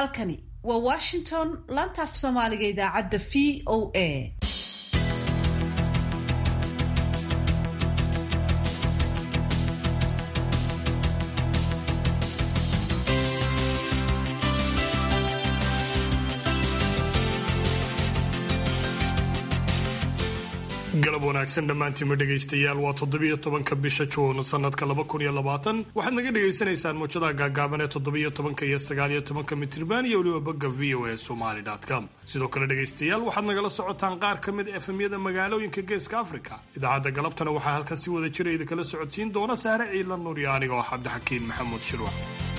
halkani waa washington laanta af soomaaliga idaacadda v o a galab wanaagsan dhammaantiinma dhegaystayaal waa toddobiyo tobanka bisha juun sanadka laba kun iyo labaatan waxaad naga dhagaysanaysaan muujadaha gaagaaban ee toddobiyo tobanka iyo sagaaliyo tobanka mitriban iyo weliba bogga v o a somali com sidoo kale dhegaystayaal waxaad nagala socotaan qaar ka mid efemyada magaalooyinka geeska africa idaacadda galabtana waxaa halkan si wada jira idinkala socodsiin doona sahre ciilan nuur iyo aniga oo cabdixakiin maxamuud shirwax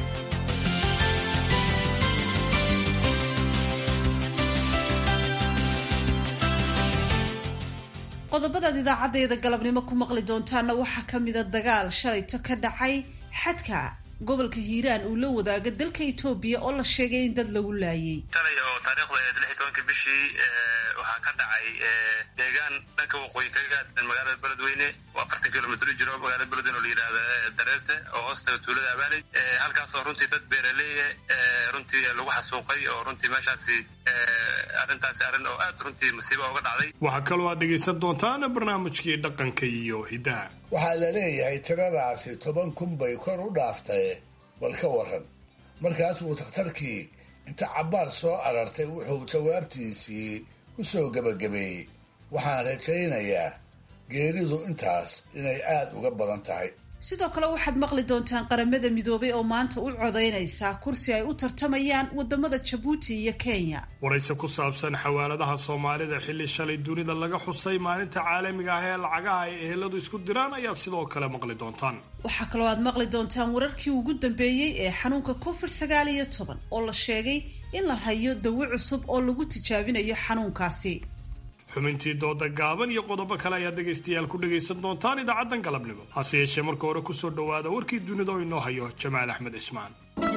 qodobadaad idaacaddeeda galabnimo ku maqli doontaana waxaa ka mida dagaal shalayto ka dhacay xadka gobolka hiiraan uu la wadaaga dalka etoobiya oo la sheegay in dad lagu laayay shalay oo taariikhda ee lix iyo tobanka bishii waxaa ka dhacay deegaan dhanka waqooyi kaga aadan magaalada beledweyne oo afartan kilomitr u jiro magaalada beledweyne oo la yidhahda dareerte oo hoostaga tuulada abaaley halkaas oo runtii dad beeraleeya runtii lagu xasuuqay oo runtii meeshaasi arrintaasi arrin oo aad runtii masiiba uga dhacday waxaa kaloo aad dhegaysan doontaan barnaamijkii dhaqanka iyo hiddaha waxaa la leeyahay tiradaasi toban kun bay kor u dhaaftay bal ka waran markaas buu takhtarkii inta cabbaar soo arartay wuxuu jawaabtiisii ku soo gebagabeeyey waxaan rajaynayaa geeridu intaas inay aad uga badan tahay sidoo kale waxaad maqli doontaan qaramada midoobay oo maanta u codaynaysaa kursi ay u tartamayaan wadamada jabuuti iyo kenya warayse ku saabsan xawaaladaha soomaalida xilli shalay dunida laga xusay maalinta caalamiga ah ee lacagaha ay eheladu isku diraan ayaad sidoo kale maqli doontaan waxaa kaloo aad maqli doontaan wararkii ugu dambeeyey ee xanuunka covid sagaal iyo toban oo la sheegay in la hayo dawo cusub oo lagu tijaabinayo xanuunkaasi xubintii dooda gaaban iyo qodobo kale ayaad dhegaystayaal ku dhegaysan doontaan idaacaddan galabnimo hase yeeshee marka hore kusoo dhowaada warkii dunida oo inoo hayo jamaal axmed cismaan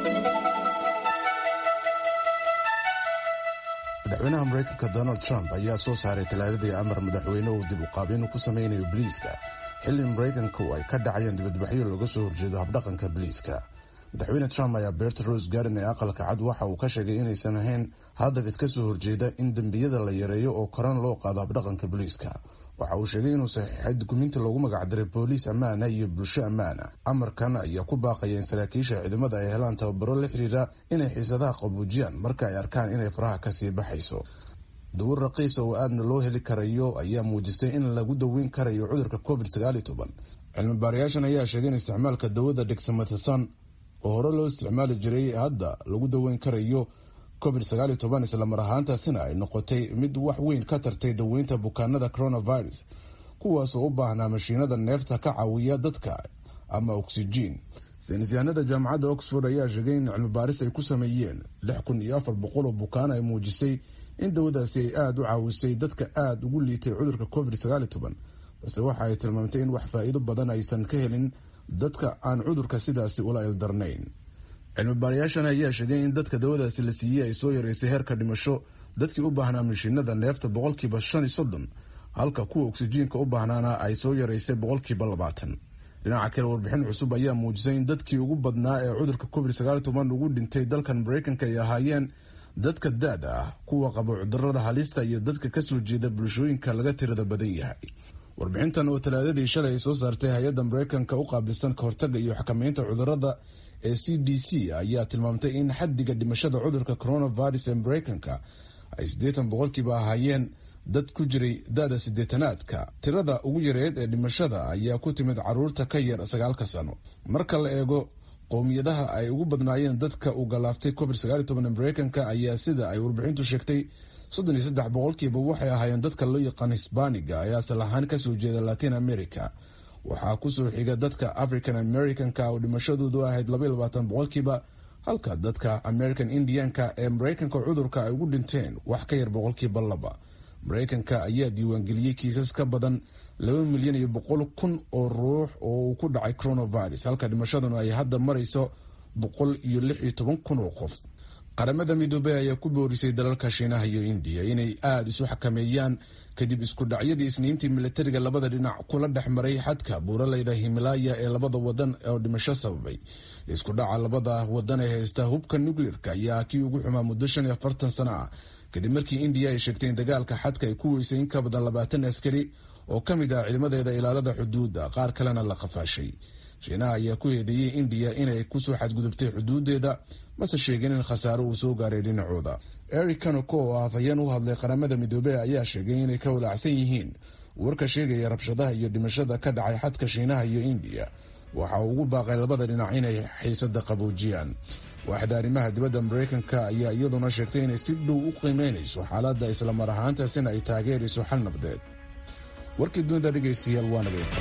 madaxweynaha maraykanka donald trump ayaa soo saaray talaadadii amar madaxweyne uu dib u qaabin ku samaynayo biliiska xilli maraykanku ay ka dhacayeen dibadbaxyo laga soo horjeedo habdhaqanka biliiska madaxweyne trump ayaa beerta rose garden ee aqalka cad waxa uu ka sheegay inaysan ahayn hadaf iska soo horjeeda in dembiyada la yareeyo oo koran loo qaado habdhaqanka booliiska waxa uu sheegay inuu saxiixay dukumiinti loogu magacdaray booliis ammaana iyo bulsho ammaana amarkan ayaa ku baaqaya in saraakiisha ciidamada ay helaan tababaro la xiriira inay xiisadaha qabuujiyaan marka ay arkaan inay faraha kasii baxayso dawar raqiisa oo aadna loo heli karayo ayaa muujisay in lagu daweyn karayo cudurka covid sagaaliyo toban cilmi baarayaashan ayaa sheegay in isticmaalka dawada dexamethasone oo hore loo isticmaali jiray hadda lagu daweyn karayo covid sagaal iyo toban islamar ahaantaasina ay noqotay mid wax weyn ka tartay daweynta bukaanada coronavirus kuwaasoo u baahnaa mashiinada neefta ka caawiya dadka ama oksijiin saynisyahanada jaamacadda oxford ayaa sheegay in cilmibaaris ay ku sameeyeen lix kun iyo afar boqol oo bukaan ay muujisay in dawadaasi ay aada u caawisay dadka aada ugu liitay cudurka covid sagaal iyo toban balse waxa ay tilmaamtay in wax faa-iido badan aysan ka helin dadka aan cudurka sidaasi ula ildarnayn cilmi baarayaashan ayaa sheegay in dadka dawadaasi la siiyey ay soo yareysay heerka dhimasho dadkii u baahnaa mashiinada neefta boqolkiiba shan iyo soddon halka kuwa oksijiinka u baahnaana ay soo yareysay boqolkiiba labaatan dhinaca kale warbixin cusub ayaa muujisay in dadkii ugu badnaa ee cudurka covid sagaal toban ugu dhintay dalkan maraykanka ay ahaayeen dadka da-da ah kuwa qaba cudurada halista iyo dadka kasoo jeeda bulshooyinka laga tirada badan yahay warbixintan oo talaadadii shalay ay soo saartay hay-adda maraykanka u qaabilsan ka hortaga iyo xakameynta cudurada ee c d c ayaa tilmaamtay in xaddiga dhimashada cudurka coronavirus ee maraykanka ay siddeetan boqolkiiba ahaayeen dad ku jiray da-da siddeetanaadka tirada ugu yareed ee dhimashada ayaa ku timid caruurta ka yar sagaalka sano marka la eego qowmiyadaha ay ugu badnaayeen dadka uu galaaftay covid sagaal iyo toban ee maraykanka ayaa sida ay warbixintu sheegtay soddon iyo saddex boqolkiiba waxay ahaayeen dadka loo yaqaan hisbaaniga ee asal ahaan kasoo jeeda latin america waxaa kusoo xiga dadka african americanka oo dhimashadoodu ahayd labaiyo labaatan boqolkiiba halka dadka american indianka ee maraykanka cudurka ay ugu dhinteen wax ka yar boqolkiiba laba maraykanka ayaa diiwaangeliyey kiisas ka badan laba milyan iyo boqol kun oo ruux oo uu ku dhacay coronavirus halka dhimashaduna ay hadda marayso boqol iyo lix iyo toban kun oo qof qaramada midoobey ayaa ku boorisay dalalka shiinaha iyo indiya inay aada isu xakameeyaan kadib isku dhacyadii isniintii milatariga labada dhinac kula dhex maray xadka buuraleyda himalaaya ee labada wadan oo dhimasho sababay isku dhaca labada wadan ee haysta hubka nukleerka ayaa kii ugu xumaa muddo shan iyo afartan sano ah kadib markii indiya ay sheegtay in dagaalka xadka ay ku weysay in ka badan labaatan askari oo ka mid ah ciidamadeeda ilaalada xuduudda qaar kalena la qafaashay shiinaha ayaa ku eedeeyey indiya inay kusoo xadgudubtay xuduudeeda mase sheegin in khasaaro uu soo gaaray dhinacooda eric kanoko oo afhayeen u hadlay qaramada midoobey ayaa sheegay inay ka walaacsan yihiin warka sheegaya rabshadaha iyo dhimashada ka dhacay xadka shiinaha iyo indiya waxa uu ugu baaqay labada dhinac inay xiisada qaboojiyaan waaxda arrimaha dibadda mareykanka ayaa iyaduna sheegtay inay si dhow u qiimeynayso xaaladda islamar ahaantaasina ay taageerayso xal nabdeed warkii dunida dhegaystayaal waa nageyntaa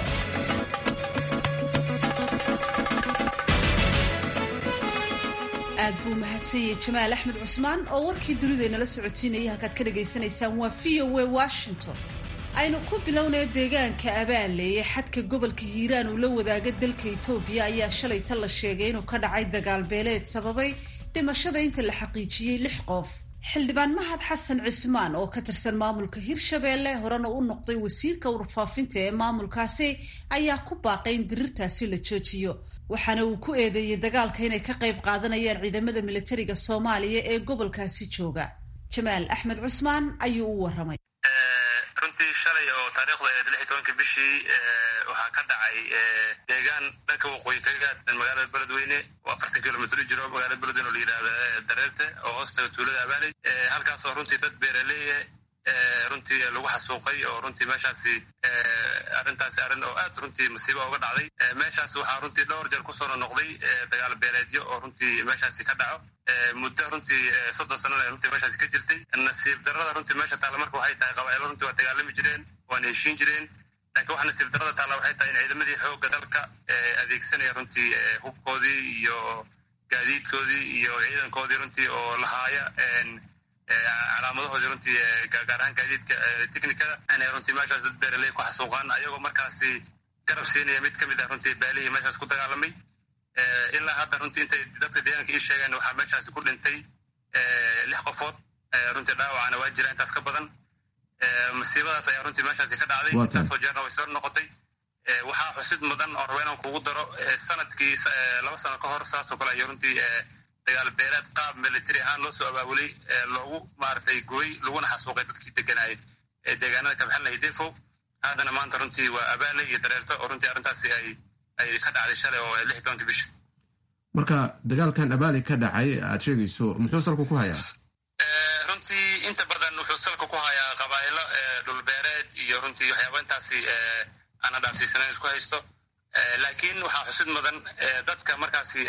aad buu mahadsanyay jamaal axmed cusmaan oo warkii dunidaynala socotiinayay halkaad ka dhagaysanaysaan waa v o a washington aynu ku bilownaya deegaanka abaanleeye xadka gobolka hiiraan uu la wadaaga dalka itoobiya ayaa shalayta la sheegay inuu ka dhacay dagaal beeleed sababay dhimashada inta la xaqiijiyey lix qof xildhibaan mahad xasan cismaan oo ka tirsan maamulka hirshabeelle horena u noqday wasiirka warfaafinta ee maamulkaasi ayaa ku baaqay in dirirtaasi la joojiyo waxaana uu ku eedeeyey dagaalka inay ka qayb qaadanayaan ciidamada militariga soomaaliya ee gobolkaasi jooga jamaal axmed cusmaan ayuu u waramay runtii shalay oo taariikhda eed lix iyo tobanka bishii waxaa ka dhacay deegaan dhanka waqooyi kaga aadan magaalada beledweyne oo afartan kilomitr u jiro magaalada beledweyne oo la yidhahda dareerte oo hoostaga tuulada abaaley halkaas oo runtii dad beeraleeya runtii lagu xasuuqay oo runtii meeshaasi arrintaasi arrin oo aad runtii masiiba uga dhacday meeshaas waxaa runtii dhowr jeer kusoo nonoqday dagaal beeleedyo oo runtii meeshaasi ka dhaco muddo runtii soddon sanana runtii meeshaasi ka jirtay nasiib darrada runtii meesha taalla marka waxay tahay qabaa'ilo runtii waa dagaalami jireen waana heshiin jireen laakiin waxa nasiib darrada taalla waxay tahay in ciidamadii xoogga dalka adeegsanaya runtii hubkoodii iyo gaadiidkoodii iyo ciidankoodii runtii oo lahaaya calaamadahoodii runtii gaar ahaan gaadiidka technikada inay runtii meeshaas dad beeraley ku xasuuqaan ayagoo markaasi garab siinaya mid ka mid ah runtii baalihii meeshaas ku dagaalamay ilaa hadda runtii intay dadka deegaanka ii sheegeen waxaa meeshaasi ku dhintay lix qofood runtii dhaawacana waa jira intaas ka badan masiibadaas ayaa runtii meeshaasi ka dhacday intaasoo jeerna way soo noqotay waxaa xusid mudan oo raba inaan kugu daro sanadkii laba sano ka hor saasoo kale ayo runtii dagaal beeleed qaab military ahaan loo soo abaabulay loogu maaragtay gooy laguna xasuuqay dadkii deganaayay ee deegaanada kabxalna iyo defo haddana maanta runtii waa abaale iyo dareerto oo runtii arrintaasi ay ay ka dhacday shalay oo lix iyo tobanka bisha marka dagaalkan abaali ka dhacay aad sheegayso muxuu salku ku hayaa runtii inta badan wuxuu salka ku hayaa qabaa'ilo dhulbeereed iyo runtii waxyaaba intaasi aana dhaafsiisanayn isku haysto laakiin waxaa xusid mudan dadka markaasi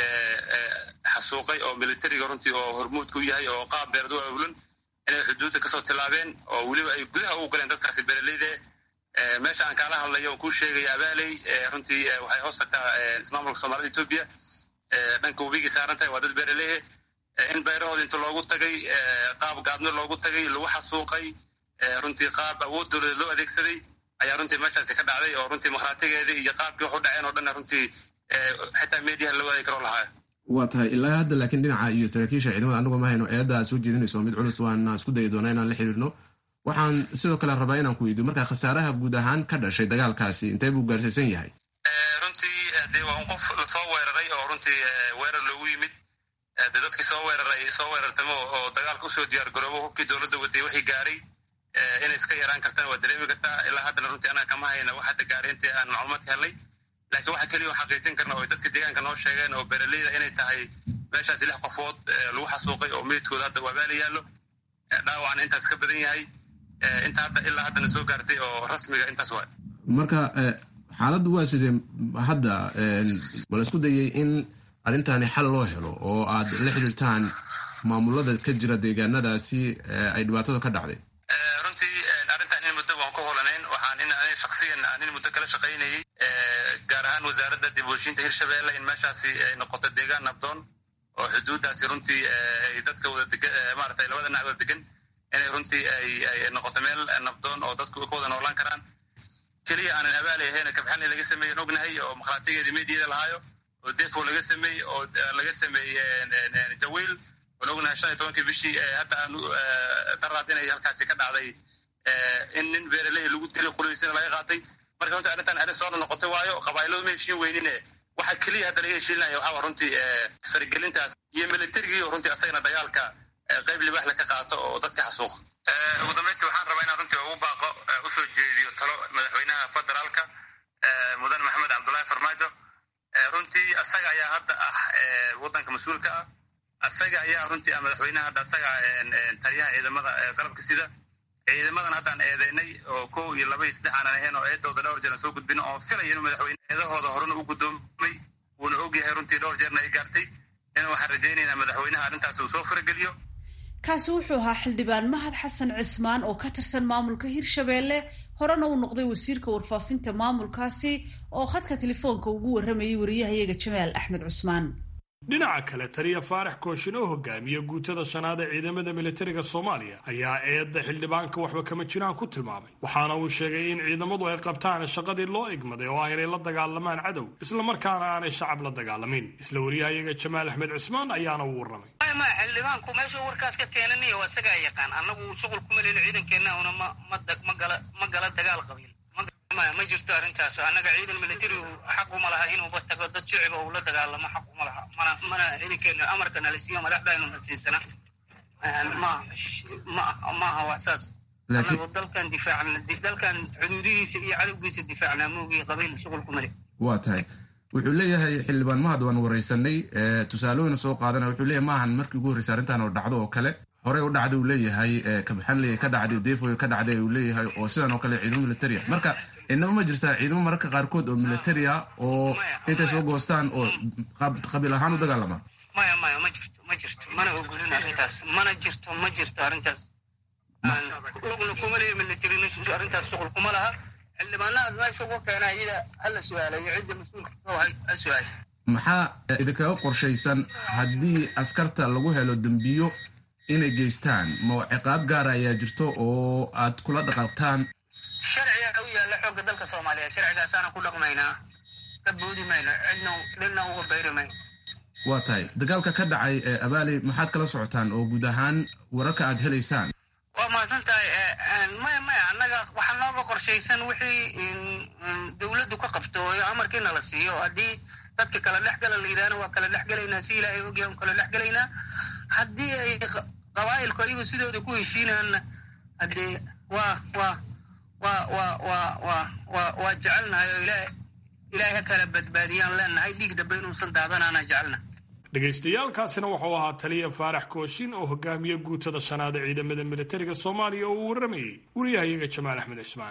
xasuuqay oo militariga runtii oo hormuudka u yahay oo qaab beerad u abulan inay xuduudda kasoo tilaabeen oo weliba ay gudaha ugu galeen dadkaasi beeraleyde meesha aan kaala hadlayo oon kuu sheegaya abaaley runtii waxay hoos tagtaa ismaamulka soomaalida etoobiya dhanka webigii saaran tahay waa dad beeraleehe in beerahooda inta loogu tagay qaab gaadno loogu tagay lagu xasuuqay runtii qaab awood dowladeed loo adeegsaday ayaa runtii meeshaasi ka dhacday oo runtii makhraatigeedii iyo qaabkii wax u dhaceen oo dhanna runtii xitaa mediaha la wadaagi karo lahaa waa tahay ilaa hadda laakiin dhinaca iyo saraakiisha ciidamada anagoo ma hayno eedda aad soo jeedinayso mid culus waana isku dayi doonaa inaan la xiriirno waxaan sidoo kale rabaa inaan ku weydiyo marka khasaaraha guud ahaan ka dhashay dagaalkaasi intee buu gaarsiisan yahay runtii dee waa un qof lasoo weeraray oo runtii weerar loogu yimid dee dadkii soo weeraray soo weerartamo oo dagaalka usoo diyaar garoobo hubkii dowladda waday wixii gaaray inay iska yaraan kartaan waa dareemi kartaa ilaa haddana runtii anaa kama hayna wax hadda gaaray intii aan macluumaadka helnay laakiin waxa keliya xaqiijin karna oo dadka deegaanka noo sheegeen oo beeraleyda inay tahay meeshaasi lix qofood lagu xasuuqay oo meydkooda hadda waabaala yaallo dhaawacna intaas ka badan yahay inta hadda ilaa haddana soo gaartay oo rasmiga intaas waay marka xaaladdu waa sidee hadda ma la isku dayay in arrintani xal loo helo oo aad la xiriirtaan maamulada ka jira deegaanadaasi ay dhibaatada ka dhacday runtii arrintan in muddo waan ku holanayn waxaan in ani shaksiyan aan in muddo kala shaqaynayay gaar ahaan wasaaradda dib uheshiinta hirshabeelle in meeshaasi ay noqoto deegaan nabdoon oo xuduuddaasi runtii ay dadka wada degan maaragtay labada dhinac wada degan inay runtii ay noqoto meel nabdoon oo dadku ka wada noolaan karaan keliya aanan abaalay ahayn kabxalni laga sameeyen ognahay oo makhraatigeedii meediyada lahaayo oo defo laga sameeyey oo laga sameeyey jawiil waan ognahay shan iyo tobankii bishii hadda aanu daraad inay halkaasi ka dhacday in nin beeraley lagu dilay qulaysina laga qaatay marka runtii arrintan arrin soo noqotay waayo qabaa'iladu ma heshiin weynine waxa keliya hadda laga heshiinaya waxaa runtii faragelintaas iyo militarigii oo runtii asagana dagaalka qayb libaaxle ka qaato oo dadka xasuuqa ugu dambaystii waxaan rabaa inaan runtii ugu baaqo usoo jeediyo talo madaxweynaha federaalka mudan maxamed cabdullaahi farmaajo runtii asaga ayaa hadda ah waddanka mas-uulka ah asaga ayaa runtii ah madaxweynaha hadda asaga taliyaha ciidamada qalabka sida ciidamadan haddaan eedeynay oo kow iyo laba iyo saddex aanan ahayn oo eedooda dhowr jeer aan soo gudbino oo filaya inuu madaxweyne eedahooda horena u guddoomay wuuna ogyahay runtii dhowr jeerna ay gaartay in waxaan rajaynaynaa madaxweynaha arrintaas uu soo farageliyo kaasi wuxuu ahaa xildhibaan mahad xasan cismaan oo ka tirsan maamulka hirshabeelle horena uu noqday wasiirka warfaafinta maamulkaasi oo khadka telefoonka ugu warramayay wariyahayaga jamaal axmed cusmaan dhinaca kale taliya faarax kooshin oo hogaamiya guutada shanaad ee ciidamada militariga soomaaliya ayaa eedda xildhibaanka waxba kama jiraan ku tilmaamay waxaana uu sheegay in ciidamadu ay qabtaan shaqadii loo igmaday oo ah inay la dagaalamaan cadow islamarkaana aanay shacab la dagaalamin isla wariyahayaga jamaal axmed cusmaan ayaana uu warramay ma xildhibaanku meeshuu warkaas ka keenanaya waa isagaa yaqaan annagu shuqul kuma leyno ciidankeenna una ma ma gala ma gala dagaal qabiil ma jirto arrintaas annaga ciidan militarigu xaq uma laha inuuba tago dad shiciba uu la dagaalamo xaq uma laha mana mana ciidankeena amarka nala siiyo madaxdaynu na siisana ma ma maaha wax saas annagu dalkan difaacna dalkan xuduudihiisa iyo cadowgiisa difaacnaa moogii qabiil shuqul kuma le waa tahay wuxuu leeyahay xildhibaan mahad waan waraysanay tusaalooyina soo qaadana wuxuu leeyahay maahan markii ugu horreysay arrintan oo dhacdo oo kale horey u dhacday uu leeyahay kabaxanley ka dhacday defoy ka dhacday uu leeyahay oo sidan oo kale ciidamo militaria marka inaba ma jirtaa ciidamo mararka qaarkood oo militaria oo intay soo goostaan oo qabiil ahaan u dagaalama maya maya ma jirto ma jirto mana ogolin arrintaas mana jirto ma jirto arrintaas lugna kuma leeya military arrintaas shuqul kuma laha xildhibaanaha meesha ugu keena iyada hala su-aalayo cidda mas-uulka kahay ha su-aal maxaa idinkaga qorshaysan haddii askarta lagu helo dembiyo inay geystaan ma ciqaab gaara ayaa jirto oo aad kula dhaqaaqtaan sharciga u yaalla xoogga dalka soomaaliyeed sharcigaasaana ku dhaqmaynaa ka boodi mayno cidna dhilna uga bayri mayno waa tahay dagaalka ka dhacay ee abaali maxaad kala socotaan oo guud ahaan wararka aad helaysaan waa mahadsan tahay maya maya annaga waxaa nooga qorshaysan wixii dawladdu ka qabto oo amarkiina la siiyo haddii dadka kala dhex gala la yidhahna waa kala dhex gelaynaa si ilaahay ogyahay kala dhex gelaynaa haddii ay qabaa'ilku ayagu sidooda ku heshiinaanna haddee waa waa waa waa waa waa waa waa jecelnahay oo ilaahay ilaahay ha kala badbaadiyaan leenahay dhiig dambe inuusan daadanaana jecelna dhagaystayaalkaasina wuxuu ahaa taliya faarax kooshin oo hogaamiya guutada shanaad ee ciidamada militariga soomaaliya oo uu warramayey wariyahayaga jamaal axmed cismaan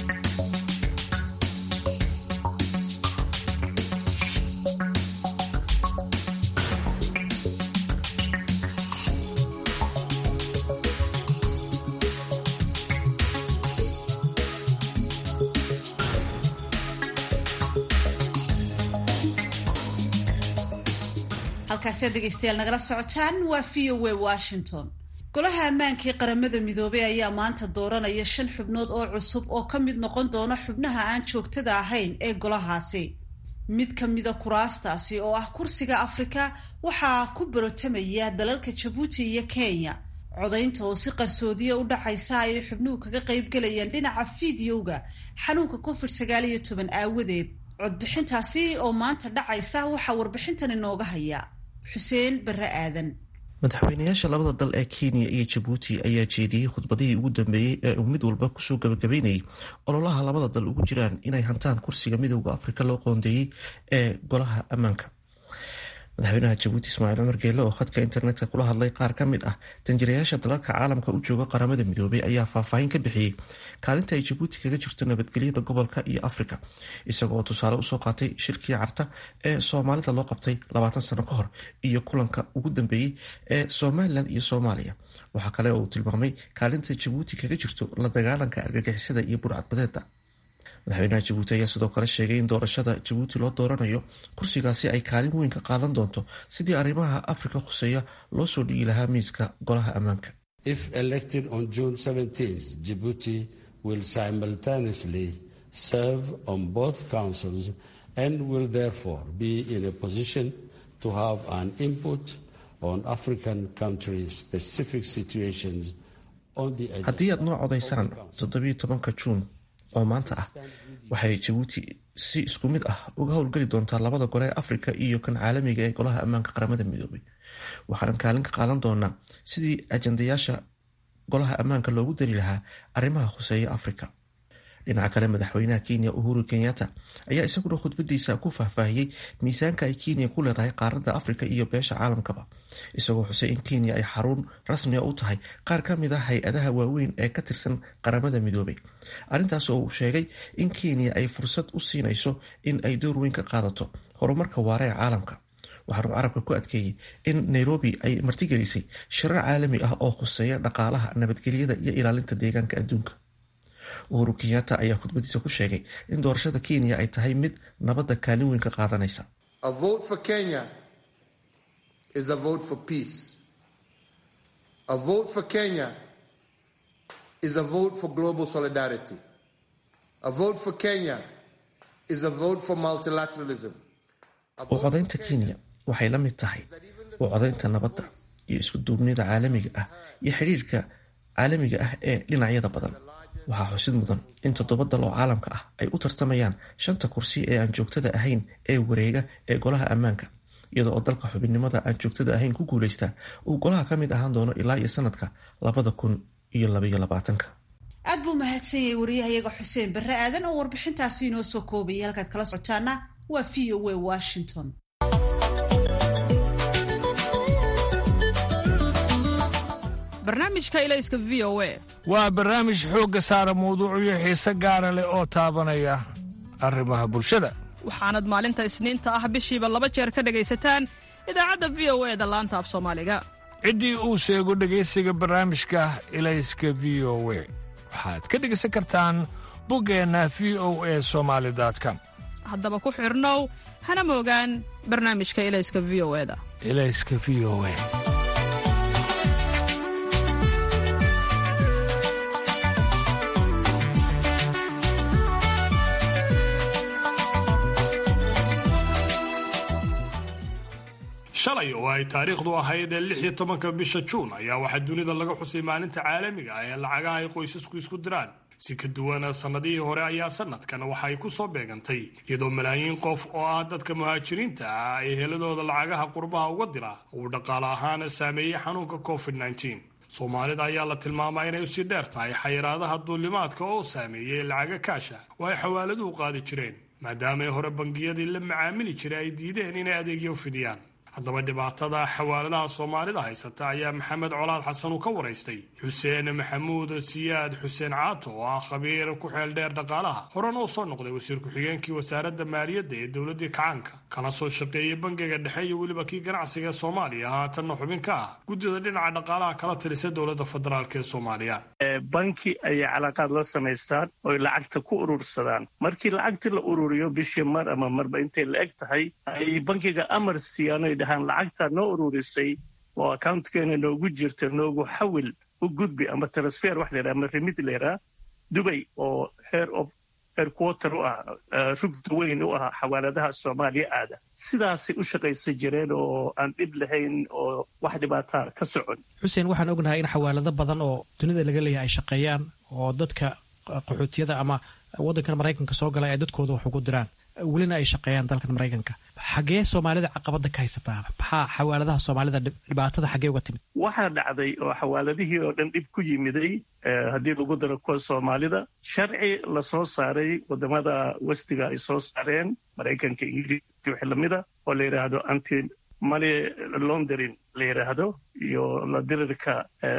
halkaasi aad dhegeystayaal nagala socotaan waa v o a washington golaha ammaanka ee qaramada midoobey ayaa maanta dooranaya shan xubnood oo cusub oo ka mid noqon doona xubnaha aan joogtada ahayn ee golahaasi mid ka mida kuraastaasi oo ah kursiga afrika waxaa ku barotamaya dalalka jabuuti iyo kenya codaynta oo si qarsoodiya u dhacaysa ayay xubnuhu kaga qaybgelayaan dhinaca fideoga xanuunka covid sagaal iyo toban aawadeed codbixintaasi oo maanta dhacaysa waxaa warbixintan inooga haya xuseen barre aadan madaxweynayaasha labada dal ee kenya iyo jabuuti ayaa jeediyey khudbadihii ugu dambeeyey ee uu mid walba kusoo gabagabeynayay ololaha labada dal ugu jiraan inay hantaan kursiga midooda afrika loo qoondeeyey ee golaha ammaanka madaxweynaha jabuuti ismaaciil cumar geelle oo khadka internetka kula hadlay qaar ka mid ah danjirayaasha dalalka caalamka u jooga qaramada midoobay ayaa faahfaahin ka bixiyey kaalinta ay jabuuti kaga jirto nabadgelyada gobolka iyo afrika isaga oo tusaale usoo qaatay shirkii carta ee soomaalida loo qabtay labaatan sano ka hor iyo kulanka ugu dambeeyey ee somalilan iyo soomaaliya waxaa kale oo uu tilmaamay kaalinta jabuuti kaga jirto la dagaalanka argagixisada iyo burcadbadeeda madaxweynaha jabuuti ayaa sidoo kale sheegay in doorashada jabuuti loo dooranayo kursigaasi ay kaalin weyn ka qaadan doonto sidii arrimaha afrika khuseeya loo soo dhigi lahaa miiska golaha ammaanka if elected on june 17th djibouti will simultaneously serve on both councils and will therefore be in a position to have an input on African country specific situations on the haddii aad noo codaysaan toddobiyo tobanka juun oo maanta ah waxay jabuuti si isku mid ah uga howlgeli doontaa labada gole ee afrika iyo kan caalamiga ee golaha ammaanka qaramada midoobay waxaanan kaalin ka qaadan doonaa sidii ajandayaasha golaha ammaanka loogu dari lahaa arrimaha khuseeya afrika dhinaca kale madaxweynaha kenya uhuru kenyatta ayaa isaguna khudbadiisa ku faahfaahiyey miisaanka ay kenya ku leedahay qaaradda afrika iyo beesha caalamkaba isagoo xusay in kenya ay xarun rasmiga u tahay qaar ka mid a hay-adaha waaweyn ee ka tirsan qaramada midoobay arrintaas oo uu sheegay in kenya ay fursad u siinayso in ay door weyn ka qaadato horumarka waara ee caalamka waxaanu carabka ku adkeeyey in nairobi ay martigelisay shirar caalami ah oo khuseeya dhaqaalaha nabadgelyada iyo ilaalinta deegaanka adduunka uhuru kenyatta ayaa khudbadiisa ku sheegay in doorashada kenya ay tahay mid nabadda kaalin weyn ka qaadanaysa u codaynta kenya waxay la mid tahay u codaynta nabadda iyo isku duubnida caalamiga ah iyo xidhiirka caalamiga ah ee dhinacyada badan waxaa xusid mudan in toddoba dal oo caalamka ah ay u tartamayaan shanta kursi ee aan joogtada ahayn ee wareega ee golaha ammaanka iyadoo oo dalka xubinnimada aan joogtada ahayn ku guulaystaa uu golaha ka mid ahaan doono ilaa iyo sanadka labada kun iyo labaiyo labaatanka aad buu mahadsanyay wariyahayaga xuseen barre aadan oo warbixintaasi inoo soo koobayay halkaad kala socotaana waa v o a washington barnaamijka ilayska v o a waa barnaamij xoogga saara mawduucyo xiise gaara leh oo taabanaya arrimaha bulshada waxaanad maalinta isniinta ah bishiiba laba jeer ka dhegaysataan idaacadda v o e da laanta af soomaaliga ciddii uu sheego dhegaysiga barnaamijka ilayska v o we waxaad ka dhegaysan kartaan buggeenna v o e somaali com haddaba ku xidhnow hana moogaan barnaamijka ilayska v o e da ilayska v o e shalay oo ay taariikhdu ahayd ee lix iyo tobanka bisha juun ayaa waxaa dunida laga xusay maalinta caalamiga ah ee lacagaha ay qoysasku isku diraan si ka duwana sannadihii hore ayaa sanadkan waxa ay ku soo beegantay iyadoo malaayiin qof oo ah dadka muhaajiriinta ah ay heladooda lacagaha qurbaha uga dira uu dhaqaale ahaana saameeyey xanuunka covid -19 soomaalida ayaa la tilmaamaa inay usii dheer tahay xayiraadaha duulimaadka oo saameeyey lacaga kaasha oo ay xawaaladuhu qaadi jireen maadaama ay hore bangiyadii la macaamili jiray ay diideen inay adeegyo fidiyaan haddaba dhibaatada xawaaladaha soomaalida haysata ayaa maxamed colaad xasan uu ka waraystay xuseen maxamuud siyaad xuseen caato oo ah khabiir ku xeel dheer dhaqaalaha horena u soo noqday wasiir ku-xigeenkii wasaaradda maaliyadda ee dowladdii kacaanka kana soo shaqeeyey bangiga dhexe iyo weliba kii ganacsiga ee soomaaliya haatanna xubin ka ah guddida dhinaca dhaqaalaha kala talisa dowladda federaalk ee soomaaliya banki ayay calaaqaad la samaystaan oy lacagta ku urursadaan markii lacagtii la ururiyo bishii mar ama marba intay la eg tahay ay bankiga amar siiyaan oy dhahaan lacagtaa noo ururisay oo accountkeenna noogu jirta noogu xawil u gudbi ama transfer wax laydhaha ama remid laydhaha dubay oo heer of heerquarter u ah rugda weyn u ah xawaaladaha soomaaliya aada sidaasay u shaqaysan jireen oo aan dhib lahayn oo wax dhibaataa ka socon xuseen waxaan ognahay in xawaalado badan oo dunida laga leeyahay ay shaqeeyaan oo dadka qaxootiyada ama waddankan maraykanka soo galay ay dadkooda wax ugu diraan welina ay shaqeeyaan dalkan maraykanka xagee soomaalida caqabada ka haysataa maxaa xawaaladaha soomaalida dhibaatada xagee uga timid waxaa dhacday oo xawaaladihii oo dhan dhib ku yimiday haddii lagu daro kuwa soomaalida sharci la soo saaray wadamada westiga ay soo saareen maraykanka ingiriiska wixii lamida oo la yidhaahdo anti money laundering la yidhaahdo iyo la dirirka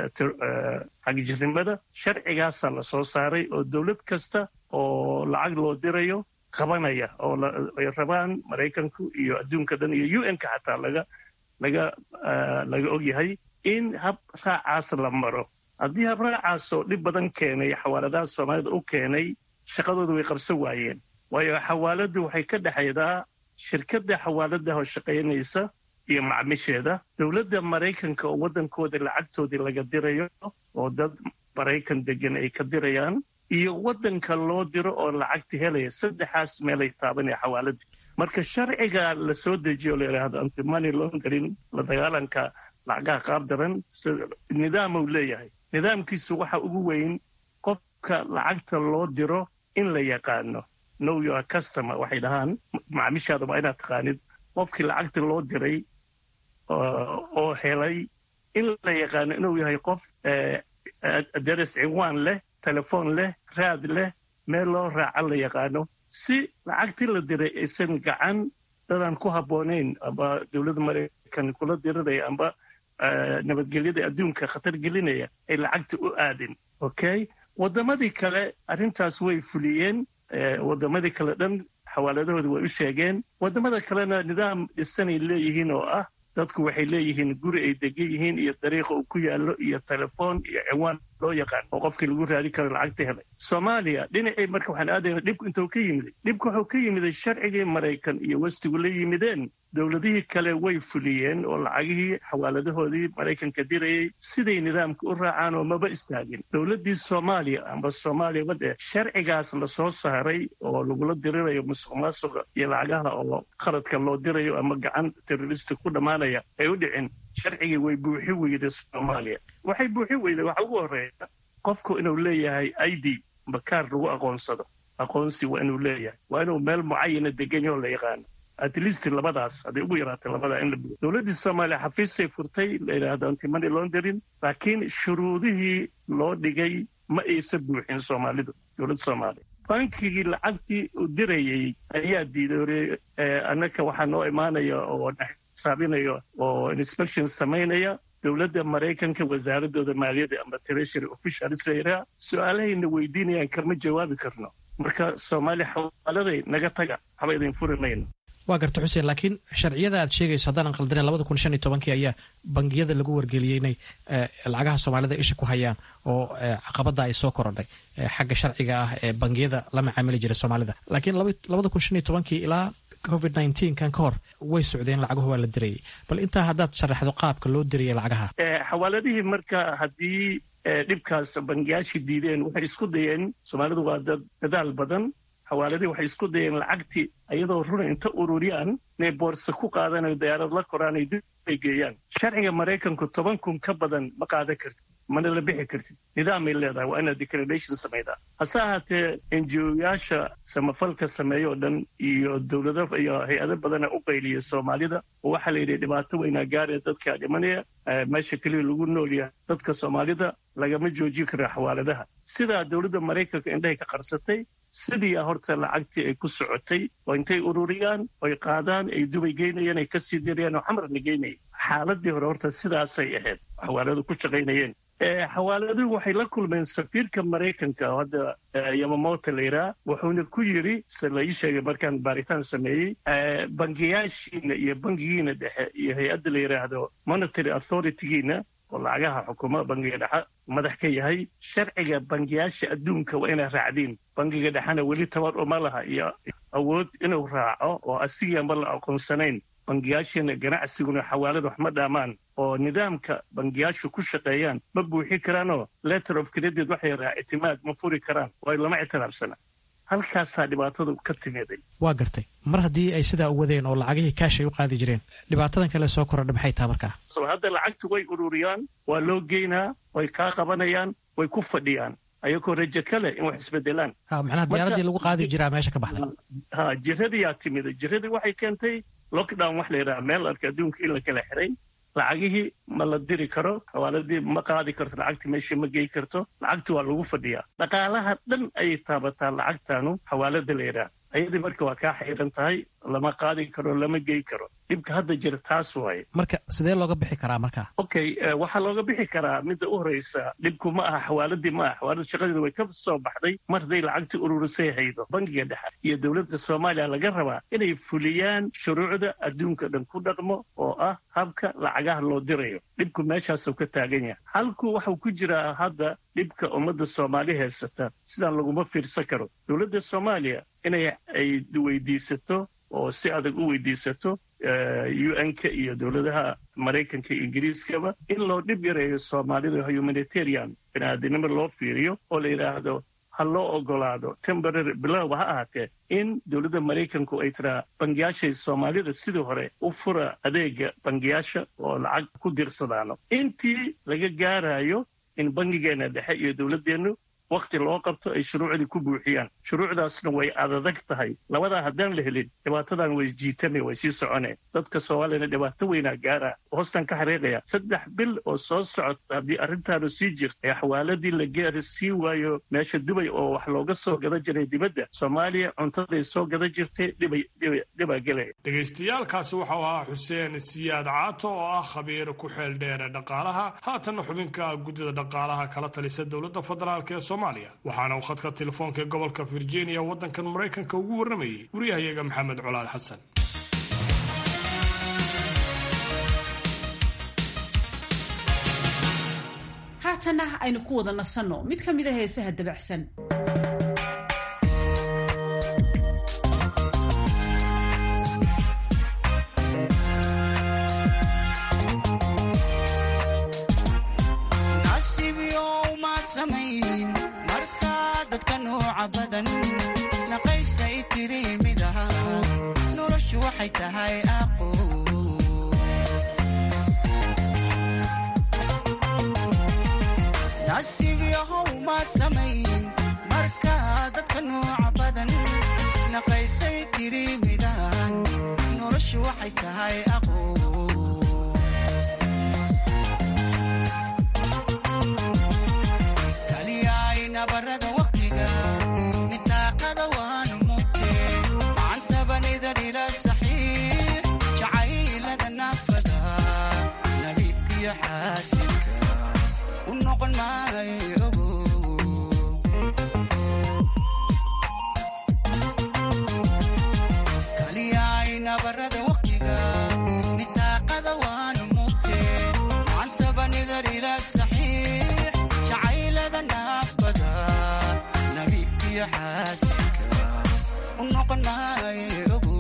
xagjirnimada sharcigaasaa la soo saaray oo dowlad kasta oo lacag loo dirayo qabanaya oo ay rabaan maraykanku iyo adduunka dhan iyo u n-ka xataa laga laga laga ogyahay in hab raacaas la maro haddii hab raacaasoo dhib badan keenay xawaaladaha soomaalida u keenay shaqadooda way qabsan waayeen waayo xawaaladdu waxay ka dhexaydaa shirkadda xawaaladaha oo shaqaynaysa iyo macmisheeda dowladda maraykanka oo waddankooda lacagtoodii laga dirayo oo dad maraykan degan ay ka dirayaan iyo waddanka loo diro oo lacagta helaya saddexaas meelay taabanaya xawaaladii marka sharciga la soo dejiyo la yidhaahdo antimoney laundering la dagaalanka lacagaha qaab daran nidaamuu leeyahay nidaamkiisu waxa ugu weyn qofka lacagta loo diro in la yaqaano know your customer waxay dhahaan macaamiishaada waa inaad taqaanid qofkii lacagta loo diray oo helay in la yaqaano inuu yahay qof aderes cinwaan leh telefoon leh raad leh meel loo raaca la yaqaano si lacagtii la diray aysan gacan dadaan ku habboonayn amba dowladda maraykan kula diriraya amba nabadgelyada adduunka khatar gelinaya ay lacagta u aadin okay waddamadii kale arrintaas way fuliyeen waddamadii kale dhan xawaaladahooda way u sheegeen waddamada kalena nidaam dhisanay leeyihiin oo ah dadku waxay leeyihiin guri ay degan yihiin iyo dariiqa uu ku yaallo iyo telefoon iyo ciwaan loo yaqaan oo qofkii lagu raadin karo lacagta helay soomaaliya dhinacii marka waxaan aadayna dhibku intuu ka yimiday dhibku wuxuu ka yimiday sharcigii maraykan iyo westigu la yimideen dowladihii kale way fuliyeen oo lacagihii xawaaladahoodii maraykanka dirayay siday nidaamka u raacaan oo maba istaagin dowladdii soomaaliya amba soomaaliya badee sharcigaas lasoo saaray oo lagula dirirayo musuq maasuqa iyo lacagaha oo qaradka loo dirayo ama gacan terrorista ku dhammaanaya ay u dhicin sharcigii way buuxi weyday soomaaliya waxay buuxi weyday waxa ugu horreeya qofku inuu leeyahay i d makaar lagu aqoonsado aqoonsi waa inuu leeyahay waa inuu meel mucayana degan yahoo la yaqaano at least labadaas hadday ugu yaraatay labadaa in la buuxiyo dowladdii soomaaliya xafiisay furtay la yidhaahdo antimony laundering laakiin shuruudihii loo dhigay ma aysan buuxin soomaalidu dowladda soomaaliya bankigii lacagtii uu dirayey ayaa diiday annaka waxaa noo imaanaya oo xisaabinaya oo inspection samaynaya dowladda maraykanka wasaaradooda maaliyadda ama treasury officials layidhaha su-aalahayna weydiinayaan kama jawaabi karno marka soomaaliya xawaaladay naga taga waxba idin furi mayno waa garta xuseen laakiin sharciyada aad sheegayso haddaanan qaldaneen labada kun shan iyo tobankii ayaa bangiyada lagu wargeliyey inay lacagaha soomaalida isha ku hayaan oo caqabada ay soo korodhay xagga sharciga ah ee bangiyada la macaamili jiray soomaalida laakiin labada kun shan iyo tobankii ilaa covid nneteen kan ka hor way socdeen lacaguhu waa la dirayay bal intaa haddaad sharaxdo qaabka loo dirayay lacagaha xawaaladihii marka haddii dhibkaas bangiyaashii diideen waxay isku dayeen soomaalidu waa dad dadaal badan xawaaladii waxay isku dayeen lacagtii iyadoo runa inta ururiyaan inay boorsa ku qaadanayo dayaarad la koraan ay dib ay geeyaan sharciga maraykanku toban kun ka badan ma qaadan kartid mana la bixi kartid nidaamay leedahay waa inaad declaration samaydaa hase ahaatee enjiyoyaasha samafalka sameeya oo dhan iyo dowlado iyo hay-ado badana u qayliya soomaalida oo waxaa la yidhi dhibaato weynaa gaaraya dadkaa dhimanaya meesha keliya lagu nool yahay dadka soomaalida lagama joojin karo xawaaladaha sidaa dowladda maraykanka indhahay ka qarsatay sidii horta lacagtii ay ku socotay oo intay ururiyaan oy qaadaan ay dubay geynayeen ay kasii dirayaan oo xamarna geynayeen xaaladii hore horta sidaasay ahayd xawaaladu ku shaqaynayeen xawaaladuhu waxay la kulmeen safiirka maraykanka oo hadda yamamoto layidhaha wuxuuna ku yidhi se la ii sheegay markaan baaritaan sameeyey bangiyaashiina iyo bangigiina dhexe iyo hay-adda la yidhaahdo monitary authoritygiina oo lacagaha xukuma bangiga dhexe madax ka yahay sharciga bangiyaasha adduunka waa inay raacdiin bangiga dhexena weli tabar uma laha iyo awood inuu raaco oo asigiianba la aqoonsanayn bangiyaashiina ganacsiguna xawaalada wax ma dhaamaan oo nidaamka bangiyaashu ku shaqeeyaan ma buuxin karaanoo letter of credit waxay raa ictimaad ma furi karaan waayo lama ictiraafsana halkaasaa dhibaatadu ka timiday waa gartay mar haddii ay sidaa u wadeen oo lacagihii kaash ay u qaadi jireen dhibaatadan kale soo korodha maxay taha markaa hadda lacagtu way ururiyaan waa loo geynaa way kaa qabanayaan way ku fadhiyaan ayagoo rajo kale in wax isbedelaan macnaha diyaaradii lagu qaadi jiraa meesha ka baxday ha jiradiyaa timiday jiradii waxay keentay lockdown wax la yidhaha meel arka adduunka in la kala xiray lacagihii ma la diri karo xawaaladii ma qaadi karto lacagtii meeshii ma gey karto lacagti waa lagu fadhiyaa dhaqaalaha dhan ayay taabataa lacagtaanu xawaalada la yidhaah ayadii marka waa kaa xayran tahay lama qaadi karo lama gey karo dhibka hadda jira taas waaye marka sidee looga bixi karaa markaa okay waxaa looga bixi karaa midda u horreysa dhibku ma aha xawaaladii ma aha xawaalada shaqadeeda way ka soo baxday mar hadday lacagtii ururisay haydo bangiga dhexe iyo dowladda soomaaliya laga rabaa inay fuliyaan shuruucda adduunka dhan ku dhaqmo oo ah habka lacagaha loo dirayo dhibku meeshaasuu ka taagan yahay halku waxuu ku jiraa hadda dhibka ummadda soomaali haysata sidaan laguma fiirsan karo dowladda soomaaliya inay ay weydiisato oo si adag u weydiisato un-ka iyo dowladaha maraykanka iyo ingiriiskaba in loo dhib yareeyo soomaalida humanitarian biniaadinimo loo fiiriyo oo la yidhaahdo ha loo ogolaado temporary bilowba ha ahaatee in dowladda maraykanku ay tiraa bangiyaashay soomaalida sidii hore u fura adeega bangiyaasha oo lacag ku dirsadaano intii laga gaarayo in bangigeena dhexe iyo dowladdeennu wakti loo qabto ay shuruucdii ku buuxiyaan shuruucdaasna way adadag tahay labadaa haddaan la helin dhibaatadan way jiitane way sii socone dadka soomaaliyana dhibaato weynaa gaara hoostan ka xariiqaya saddex bil oo soo socota haddii arrintaanu sii jirta ee xawaaladii la gaari sii waayo meesha dubay oo wax looga soo gada jiray dibadda soomaaliya cuntaday soo gada jirtay dhibaa gelaya dhegaystayaalkaasi waxau ahaa xuseen siyaad caato oo ah khabiir ku xeel dheere dhaqaalaha haatanna xubinka guddida dhaqaalaha kala talisa dowladda federaalk ee soomaaliya waxaana uu khadka telefoonka ee gobolka virginia waddankan maraykanka ugu warramayey wariyahayaga maxamed colaad xasan haatanna aynu ku wada nasanno mid ka mid a heesaha dabacsan naqaysay tiri mid aha noloshu waxay tahay aqo nasiib yahow maad samayn markaa dadka nooca badan naqaysay tiri midahan noloshu waxay tahay aqo kaliyaay nabarada waqtiga nitaaqada waanu mugte macantabanidan ila saxiix jacaylada naafada nabiibkiyo xaasilka u noqon maayo ogo kaliyaay nabarada waqtiga nitaaqada waanu mugte macantabanidan ila saxiix jacaylada naafada nabiibkiyo xaasilka u noqon maayo ogo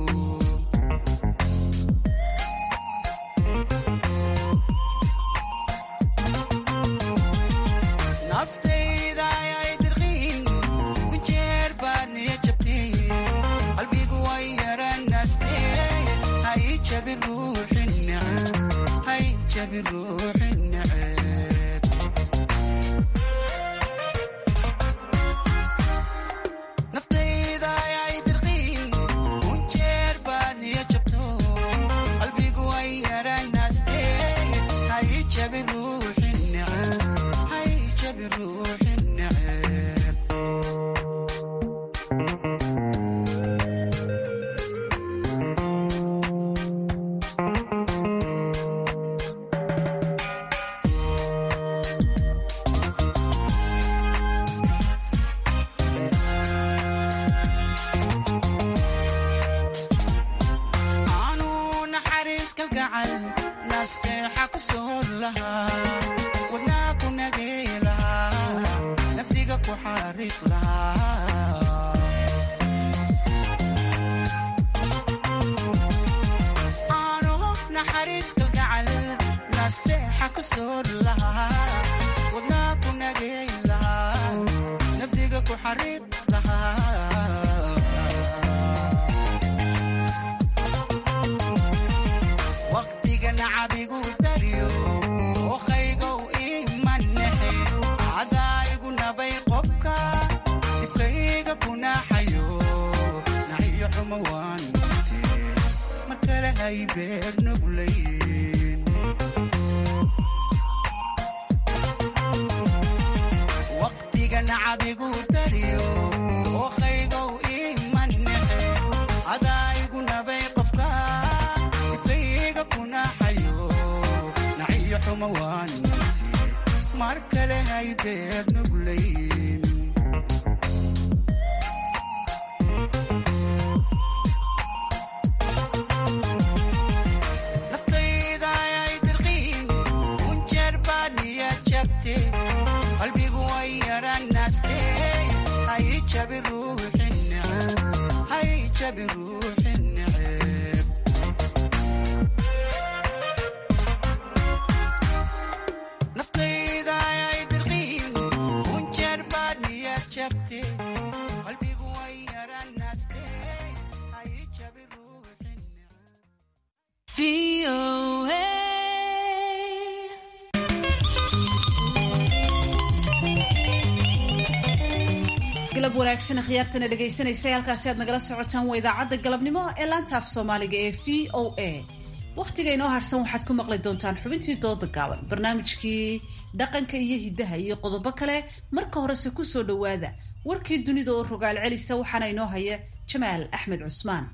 naftayda ayay dirqiin ku jeer baad niya jabteen qalbigu way yaranaastee hay jabin ruuxin neceb hay jabin ruuxin neceb naftayda ayay dirqiin ku jeer baad niya jabto qalbigu way yaranaastee hay jabin ruuxin neceb hay jabin ruuxin neceb aanu naxariis kalgacal nasteexa ku soor lahaa wadnaa ku nagey lahaa nafdiga ku xariiq lahaa aanu naxariis kalgacal nasteexa ku soor lahaa wadnaa ku nagey lahaa nafdiga ku xariiq lahaa waqtiga nacabigu daryo ookaygow imanehe cadaayigu nabay qobka dibkayga kunaxayo naxiyo xumo waan mute mar kale hay beer nuglayn waqtiga nacabigu daryo ookaygow imanehe cadaayigu nabay qofka dibkayga kunaxayo naxiyo xumo waan mute mar kale hay beer nuglayn naftayda ayay dirqiin kunjeer baad niyad jabte qalbigu way yaranaste hay jabi ruuxin neceb hay jabi ruuxin neceb naftayda ayay dirqiin kunjeer galab wanaagsan khiyaartana dhegaysanaysa halkaasi aad nagala socotaan waa idaacadda galabnimo ee laanta af soomaaliga ee v o a wakhtiga inoo harsan waxaad ku maqli doontaan xubintii dooda gaaban barnaamijkii dhaqanka iyo hiddaha iyo qodobo kale marka horese kusoo dhowaada warkii dunida oo rogaal celisa waxaana inoo haya jamaal axmed cusmaan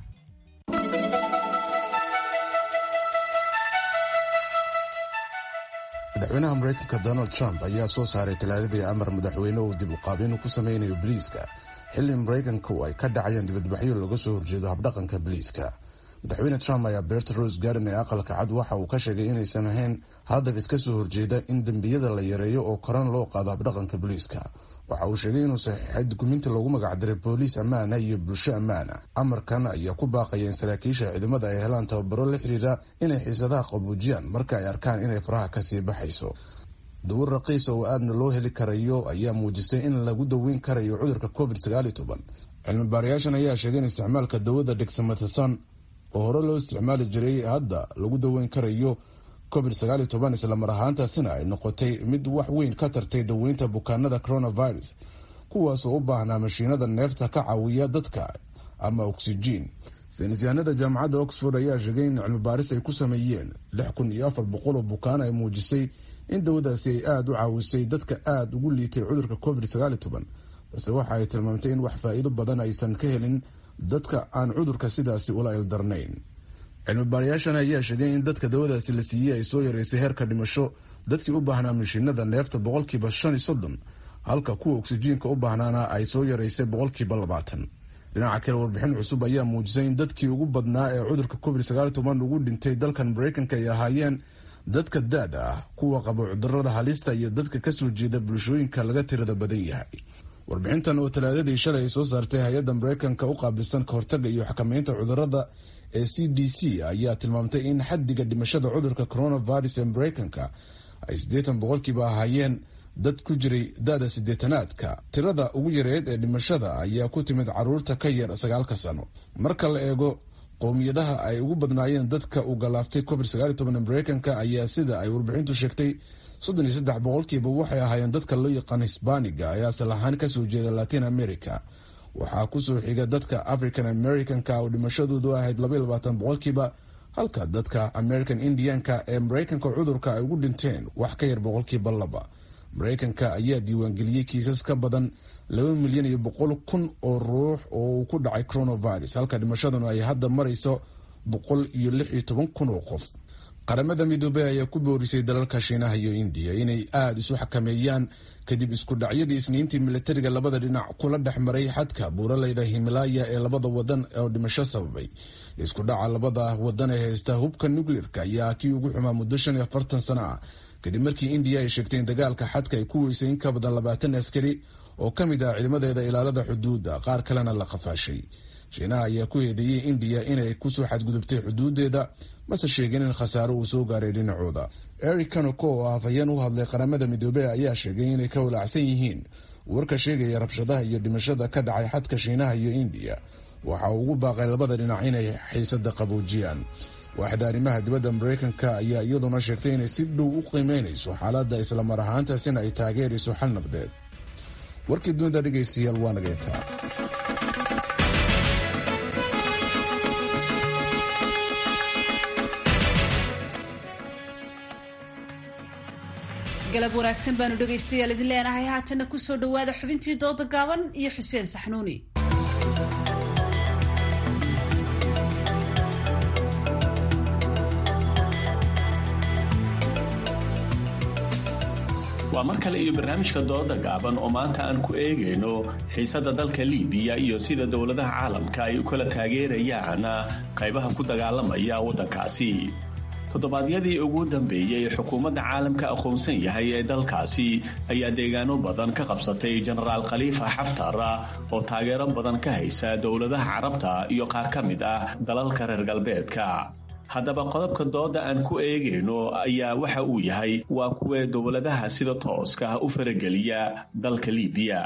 madaxweynaha maraykanka donald trump ayaa soo saaray talaadadii amar madaxweyne uu dib u qaabin ku sameynayo biliiska xilli maraykanku ay ka dhacayeen dibadbaxyo laga soo horjeedo habdhaqanka biliiska madaxweyne trump ayaa beerta rose garden ee aqalka cad waxa uu ka sheegay inaysan ahayn hadaf iska soo horjeeda in dembiyada la yareeyo oo koran loo qaado habdhaqanka biliiska waxa uu sheegay inuu saxiixay dukuminti loogu magacdiray booliis ammaana iyo bulsho ammaana amarkan ayaa ku baaqaya in saraakiisha ciidamada ay helaan tababaro la xiriira inay xiisadaha qabuujiyaan marka ay arkaan inay faraha kasii baxayso dawar raqiisa oo aadna loo heli karayo ayaa muujisay in lagu daweyn karayo cudurka covid sagaaliyo toban cilmi baarayaashan ayaa sheegay in isticmaalka dawada dexamethasone oo hore loo isticmaali jiray hadda lagu daweyn karayo covid sagaaliyo toban islamar ahaantaasina ay noqotay mid wax weyn ka tartay daweynta bukaanada coronavirus kuwaasoo u baahnaa mashiinada neefta ka caawiya dadka ama oksijiin saynisyahanada jaamacadda oxford ayaa sheegay in cilmi baaris ay ku sameeyeen lix kun iyo afar boqol oo bukaan ay muujisay in dawadaasi ay aada u caawisay dadka aada ugu liitay cudurka covid sagaaliyo toban balse waxa ay tilmaamtay in wax faa-iido badan aysan ka helin dadka aan cudurka sidaasi ula ildarnayn cilmi baarayaashan ayaa sheegay in dadka dawadaasi la siiyey ay soo yareysay heerka dhimasho dadkii u baahnaa mashiinada neefta boqolkiiba shan iyo soddon halka kuwa oksijiinka u baahnaana ay soo yareysay boqolkiiba labaatan dhinaca kale warbixin cusub ayaa muujisay in dadkii ugu badnaa ee cudurka covid sagaaliyo toban ugu dhintay dalkan maraykanka ay ahaayeen dadka da-da ah kuwa qaba cudurada halista iyo dadka kasoo jeeda bulshooyinka laga tirada badan yahay warbixintan oo talaadadii shalay ay soo saartay hay-adda maraykanka u qaabilsan ka hortaga iyo xakameynta cudurada ee c d c ayaa tilmaamtay in xaddiga dhimashada cudurka coronavirus ee maraykanka ay siddeetan boqolkiiba ahaayeen dad ku jiray da-da siddeetanaadka tirada ugu yareed ee dhimashada ayaa ku timid caruurta ka yar sagaalka sano marka la eego qowmiyadaha ay ugu badnaayeen dadka uu galaaftay covid sagaaliyo toban ee maraykanka ayaa sida ay warbixintu sheegtay soddon iyo saddex boqolkiiba waxay ahaayeen dadka loo yaqaan hisbaaniga ee asal ahaan kasoo jeeda latin america waxaa kusoo xiga dadka african americanka oo dhimashadoodu ahayd labaiyo labaatan boqolkiiba halka dadka american indianka ee maraykanka cudurka ay ugu dhinteen wax ka yar boqolkiiba laba maraykanka ayaa diiwaangeliyey kiisas ka badan laba milyan iyo boqol kun oo ruux oo uu ku dhacay coronavirus halka dhimashaduna ay hadda marayso boqol iyo lix iyo toban kun oo qof qaramada midoobey ayaa ku boorisay dalalka shiinaha iyo indiya inay aada isu xakameeyaan kadib isku dhacyadii isniintii milatariga labada dhinac kula dhex maray xadka buuraleyda himalaaya ee labada wadan oo dhimasho sababay isku dhaca labada wadan ee haysta hubka nucleerka ayaa kii ugu xumaa muddo shan iyo afartan sano ah kadib markii indiya ay sheegtay in dagaalka xadka ay ku weysay in ka badan labaatan askari oo ka mid ah ciidamadeeda ilaalada xuduudda qaar kalena la qafaashay shiinaha ayaa ku eedeeyey indiya inay kusoo xadgudubtay xuduudeeda mase sheegin in khasaaro uu soo gaaray dhinacooda eric kanoko oo afhayeen u hadlay qaramada midoobey ayaa sheegay inay ka walaacsan yihiin warka sheegaya rabshadaha iyo dhimashada ka dhacay xadka shiinaha iyo indiya waxa uu ugu baaqay labada dhinac inay xiisada qaboojiyaan waaxda arrimaha dibadda maraykanka ayaa iyaduna sheegtay inay si dhow u qiimeynayso xaaladda islamar ahaantaasina ay taageerayso xal nabdeed warkii dunida dhegaystayaal waa nageetaa galab wanaagsan baanu dhegaystayaal idin leenahay haatanna kusoo dhowaada xubintii dooda gaaban iyo xuseen saxnuuni waa mar kale iyo barnaamijka dooda gaaban oo maanta aan ku eegayno xiisada dalka liibiya iyo sida dowladaha caalamka ay u kala taageerayaan qaybaha ku dagaalamaya waddankaasi toddobaadyadii ugu dambeeyey xukuumadda caalamka aqoonsan yahay ee dalkaasi ayaa deegaano badan ka qabsatay jenaraal khaliifa xaftar oo taageero badan ka haysa dowladaha carabta iyo qaar ka mid ah dalalka reer galbeedka haddaba qodobka dooda aan ku eegayno ayaa waxa uu yahay waa kuwee dowladaha sida tooska u farageliya dalka liibiya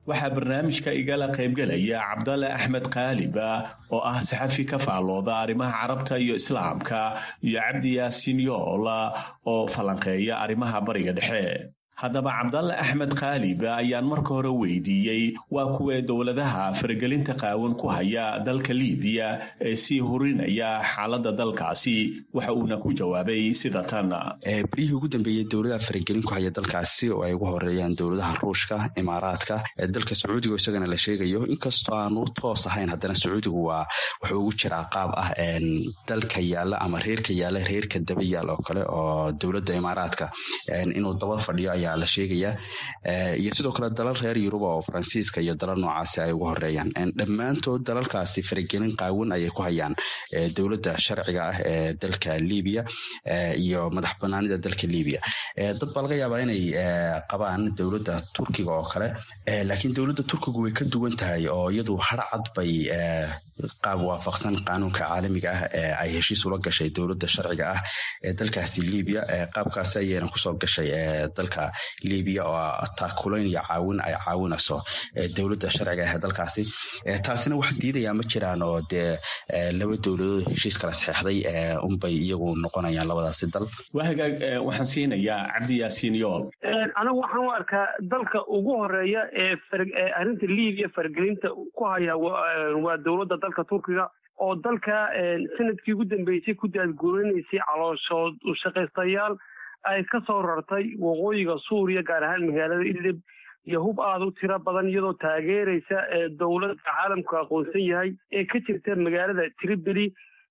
waxaa barnaamijka igala qaybgelaya cabdalle axmed kaaliba oo ah saxafi ka faallooda arrimaha carabta iyo islaamka iyo cabdi yaasiin yoola oo falanqeeya arrimaha bariga dhexe haddaba cabdalle axmed kaaliba ayaan marka hore weydiiyey waa kuwee dowladaha faragelinta qaawan ku haya dalka liibiya ee sii hurinaya xaaladda dalkaasi waxa uuna ku jawaabay sida tan beryihii ugu dambeeyey dowladaha faragelin ku haya dalkaasi oo ay ugu horeeyaan dowladaha ruushka imaaraadka dalka sacuudiga isagana la sheegayo inkastoo aanu toos ahayn haddana sacuudigu waa wuxuu ugu jiraa qaab ah dalka yaala ama reerka yaala reerka daba yaal oo kale oo dowladda imaaraadka inuu daba fadhiyo ayaa la sheegayaa iyo sidoo kale dalal reer yuruba oo faransiiska iyo dalal noocaasi ay ugu horeeyaan dhammaantood dalalkaasi faragelin qaawan ayay ku hayaan dowladda sharciga ah ee dalka libiya iyo madax banaanida dalka libiya dad baa laga yaabaa inay qabaan dowladda turkiga oo kale laakiin dowladda turkigu way ka duwan tahay oo iyadu harcad bay qaab waafaqsan qaanuunka caalamiga ah ee ay heshiis ula gashay dowladda sharciga ah ee dalkaasi libiya qaabkaasi ayayna kusoo gashay dalka libiya oo taakulayn iyo caawin ay caawinayso dowladda sharciga ah ee dalkaasi taasina wax diidayaa ma jiraan oo dee laba dowladood heshiis kala saxeexday unbay iyagu noqonayaan labadaasi dal waa hagaag waxaan siinayaa cabdi yaasiin yool anigu waxaan u arkaa dalka ugu horeeya ee arrinta libiya faragelinta ku haya waa dowladda dalka turkiga oo dalka sanadkii ugu dambeysay ku daadguurinaysay calooshood shaqaystayaal ay ka soo rartay waqooyiga suuriya gaar ahaan magaalada idlib iyo hub aada u tiro badan iyadoo taageeraysa dowladda caalamku aqoonsan yahay ee ka jirta magaalada tripoli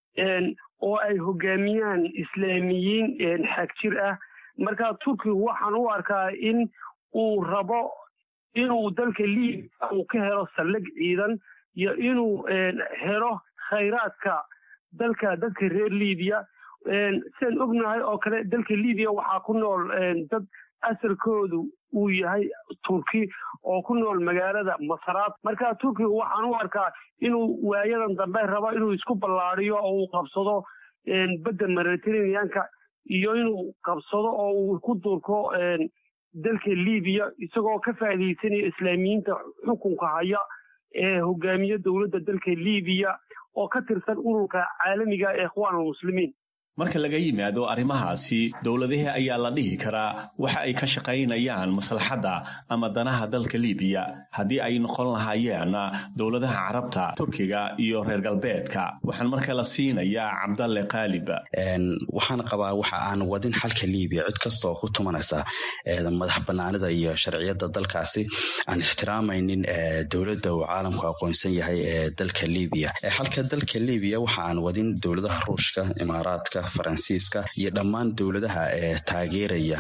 oo ay hogaamiyaan islaamiyiin xagjir ah marka turkigu waxaan u arkaa in uu rabo inuu dalka libiya uu ka helo saldhig ciidan iyo inuu helo khayraadka dalka dadka reer libiya sidaan ognahay oo kale dalka libiya waxaa ku nool dad asalkoodu uu yahay turki oo ku nool magaalada masaraad marka turkiga waxaan u arkaa inuu waayadan dambe rabo inuu isku ballaadiyo oo uu qabsado badda mediterraneanka iyo inuu qabsado oo uu ku durko dalka libiya isagoo ka faa'iidaysanaya islaamiyiinta xukunka haya ee hogaamiya dowladda dalka libiya oo ka tirsan ururka caalamiga ee ikhwaan almuslimiin marka laga yimaado arrimahaasi dowladahii ayaa la dhihi karaa waxa ay ka shaqaynayaan maslaxadda ama danaha dalka libiya haddii ay noqon lahaayeen dowladaha carabta turkiga iyo reer galbeedka waxaan marka la siinayaa cabdalle kaalib waxaan qabaa waxa aan wadin xalka libiya cid kasta oo ku tumanaysa madax banaanida iyo sharciyadda dalkaasi aan ixtiraamaynin dowladda uu caalamku aqoonsan yahay ee dalka libiya xalka dalka libiya waxa aan wadin dowladaha ruushka imaaraadka faransiiska iyo dhammaan dowladaha ee taageeraya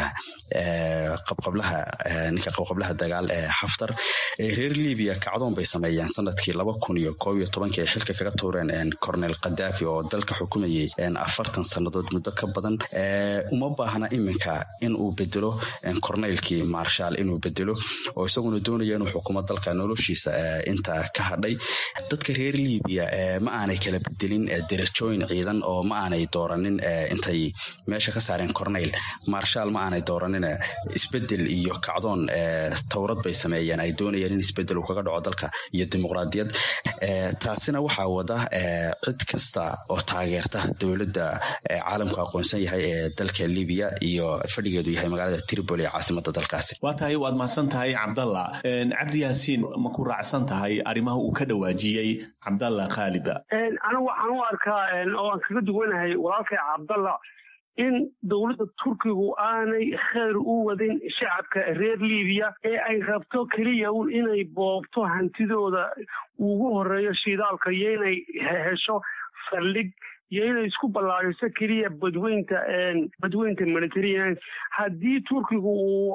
qabqablaha ninka qabqablaha dagaal ee xaftar reer libiya kacdoon bay sameeyeen sanadkii laba kun iyo koob iyo tobankii ay xilka kaga tuureen cornel khadafi oo dalka xukumayay afartan sannadood muddo ka badan uma baahna iminka in uu bedelo corneylkii marshal inuu bedelo oo isaguna doonaya inuu xukumo dalka noloshiisa inta ka hadhay dadka reer libiya ma aanay kala bedelin derajooyin ciidan oo ma aanay dooranin intay meesha ka saareen corneyl marshal ma aanay dooranin isbedel iyo kacdoon towrad bay sameeyeen ay doonayeen in isbedel uu kaga dhaco dalka iyo dimuqraadiyad taasina waxaa wada cid kasta oo taageerta dowladda caalamku aqoonsan yahay ee dalka libiya iyo fadhigeedu yahay magaalada tripoli ee caasimada dalkaasi waa tahay waad mahadsan tahay cabdalla cabdi yaasiin ma ku raacsan tahay arrimaha uu ka dhawaajiyey cabdalla khaaliba anigu waxaan u arkaa oo aan kaga duwanahay walaalkay cabdalla in dowladda turkigu aanay khayr u wadin shacabka reer libiya ee ay rabto keliya un inay boobto hantidooda ugu horeeyo shidaalka iyo inay hesho saldhig iyo inay isku ballaariso keliya badweynta badweynta mediterranean haddii turkigu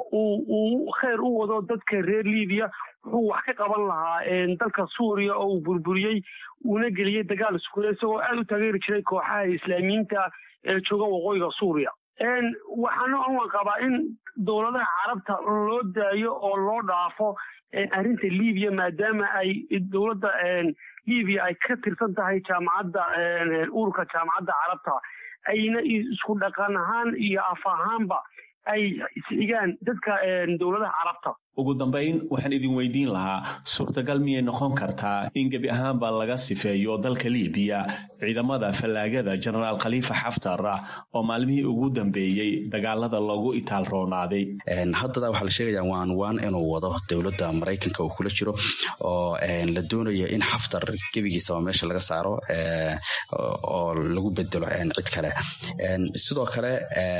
uu khayr u wado dadka reer libiya wuxuu wax ka qaban lahaa dalka suuriya oo uu burburiyey uuna geliyey dagaal iskuule isagoo aada u taageeri jiray kooxaha islaamiyiinta ee jooga waqooyiga suuriya waxaana aan qabaa in dowladaha carabta loo daayo oo loo dhaafo arrinta libiya maadaama ay dowladda libiya ay ka tirsan tahay jaamacadda ururka jaamacadda carabta ayna isku dhaqan ahaan iyo af ahaanba ay isxigaan dadka dowladaha carabta ugu dambayn waxaan idin weydiin lahaa suurtagal miyay noqon kartaa in gebi ahaanba laga sifeeyo dalka libiya ciidamada fallaagada jenaraal khaliifa xaftar oo maalmihii ugu dambeeyey dagaalada loogu itaal roonaaday haddada waxaa la sheegaya waan waan inuu wado dowladda maraykanka uu kula jiro oo la doonayo in xaftar gebigiisaba meesha laga saaro oo lagu bedelo cid kale sidoo kale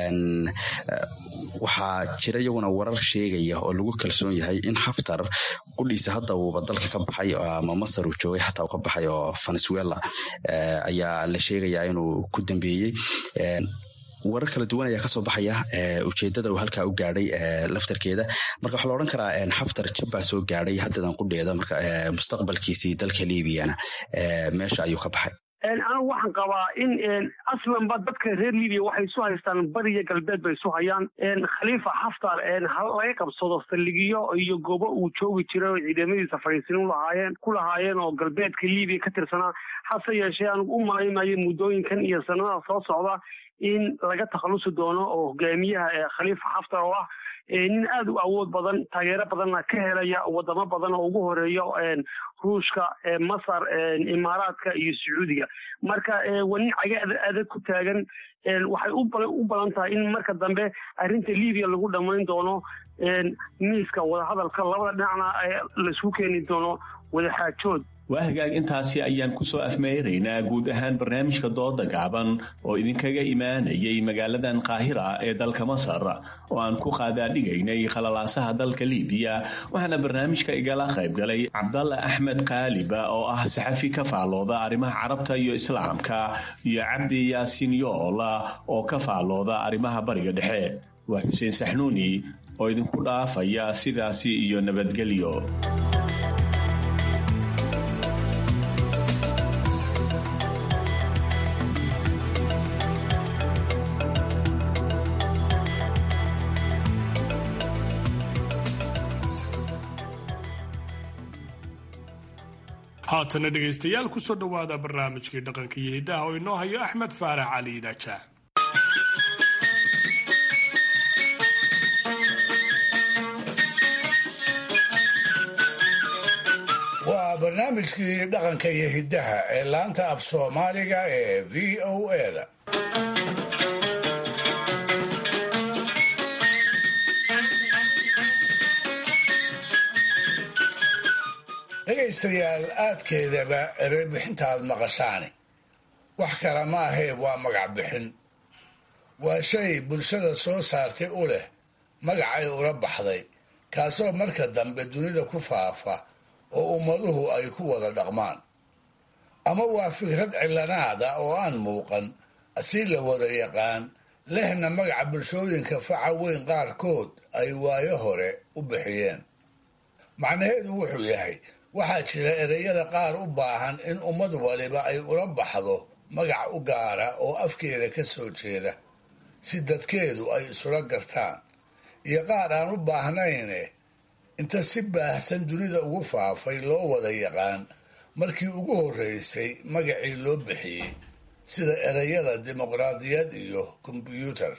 waxaa jira iyaguna warar sheegaya oo lagu kalsoon yahay in xaftar qudhiisa hadda uuba dalka ka baxay ama masar uu joogay xataa uu ka baxay oo venezuela ayaa la sheegayaa inuu ku dambeeyey warar kala duwan ayaa kasoo baxaya ujeedada uu halkaa u gaadhay laftarkeeda marka waxaa la odhan karaa xaftar jabbaa soo gaadhay haddadan qudheeda marka mustaqbalkiisii dalka liibiyana meesha ayuu ka baxay anigu waxaan qabaa in aslanba dadka reer libiya waxay isu haystaan bariya galbeed bay isu hayaan khaliifa xaftar laga qabsado saldhigiyo iyo goobo uu joogi jiray oo ciidamadiisa fadhiisin ulahaayeen ku lahaayeen oo galbeedka libiya ka tirsanaa hase yeeshee anigu u malaymayo muddooyinkan iyo sanadaha soo socda in laga takhalusi doono oo hogaamiyaha khaliifa xaftar oo ah nin aada u awood badan taageero badanna ka helaya wadamo badan oo ugu horeeyo ruushka masar imaaraadka iyo sacuudiga marka waa nin caga adag ku taagan waxay u badan tahay in marka dambe arrinta libiya lagu dhammayn doono miiska wadahadalka labada dhinacna laisku keeni doono wadaxaajood waa hagaag intaasi ayaan kusoo afmeeraynaa guud ahaan barnaamijka dooda gaaban oo idinkaga imaanayay magaaladan qaahira ee dalka masar oo aan ku qaadaadhigaynay khalalaasaha dalka libiya waxaana barnaamijka igala qayb galay cabdalla axmed kaaliba oo ah saxafi ka faallooda arrimaha carabta iyo islaamka iyo cabdi yaasiin yoola oo ka faallooda arrimaha bariga dhexe waa xuseen saxnuuni oo idinku dhaafaya sidaasi iyo nabadgelyo haatana dhegaystayaal kusoo dhowaada barnaamijkii dhaqanka iyo hiddaha oo inoo hayo axmed faarax cali idaaja waa barnaamijkii dhaqanka iyo hiddaha ee laanta af soomaaliga ee v o eda dhegaystayaal aadkeedaba ereybixintaad maqashaani wax kale ma ahee waa magac bixin waa shay bulshada soo saartay u leh magacay ula baxday kaasoo marka dambe dunida ku faafa oo ummaduhu ay ku wada dhaqmaan ama waa fikrad cilanaada oo aan muuqan si la wada yaqaan lehna magaca bulshooyinka faca weyn qaarkood ay waayo hore u bixiyeen macnaheedu wuxuu yahay waxaa jira ereyada qaar u baahan in ummad waliba ay ula baxdo magac u gaara oo afkeeda ka soo jeeda si dadkeedu ay isula gartaan iyo qaar aan u baahnayne inta si baahsan dunida ugu faafay loo wada yaqaan markii ugu horreysay magacii loo bixiyey sida ereyada dimuqraadiyad iyo kombyuutar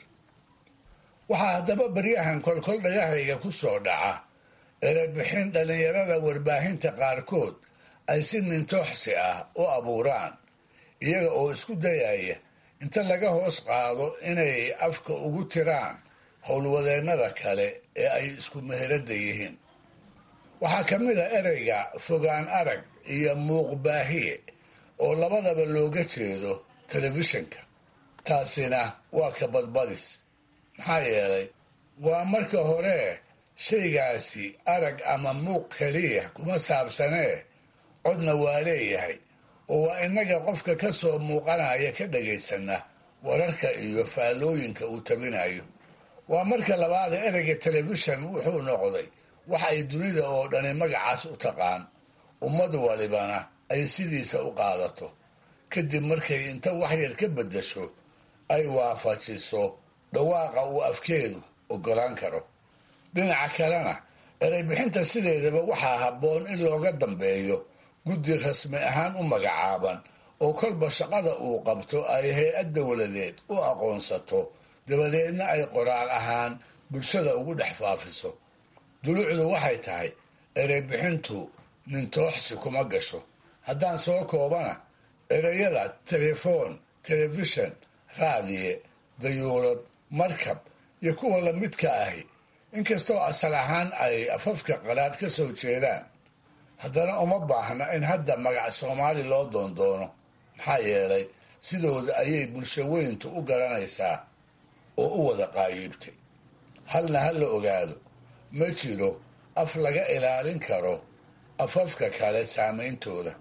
waxaa haddaba baryahan kolkol dhagahayga ku soo dhaca erebixin dhallinyarada warbaahinta qaarkood ay si nintooxsi ah u abuuraan iyaga oo isku dayaya inta laga hoos qaado inay afka ugu tiraan howlwadeennada kale ee ay isku meherada yihiin waxaa ka mid a ereyga fogaan arag iyo muuqbaahiye oo labadaba looga jeedo telefishinka taasina waa ka badbadis maxaa yeelay waa marka hore shaygaasi arag ama muuq keliya kuma saabsanee codna waa leeyahay oo waa innaga qofka ka soo muuqanaya ka dhagaysana wararka iyo faallooyinka uu tabinayo waa marka labaad ereyga telefishan wuxuu noqday wax ay dunida oo dhani magacaas u taqaan ummad walibana ay sidiisa u qaadato kadib markay inta waxyar ka beddasho ay waafajiso dhawaaqa uu afkeedu ogolaan karo dhinaca kalena ereybixinta sideedaba waxaa habboon in looga dambeeyo guddi rasmi ahaan u magacaaban oo kolba shaqada uu qabto ay hay-ad dowladeed u aqoonsato dabadeedna ay qoraal ahaan bulshada ugu dhex faafiso dulucdu waxay tahay ereybixintu nintooxsi kuma gasho haddaan soo koobana ereyada telefoon telefishan raadiye dayuurad markab iyo kuwa lamidka ahi inkastoo asal ahaan ay afafka qalaad ka soo jeedaan haddana uma baahna in hadda magac soomaali loo doondoono maxaa yeelay sidooda ayay bulsho weyntu u garanaysaa oo u wada qaayiibtay halna ha la ogaado ma jiro af laga ilaalin karo afafka kale saameyntooda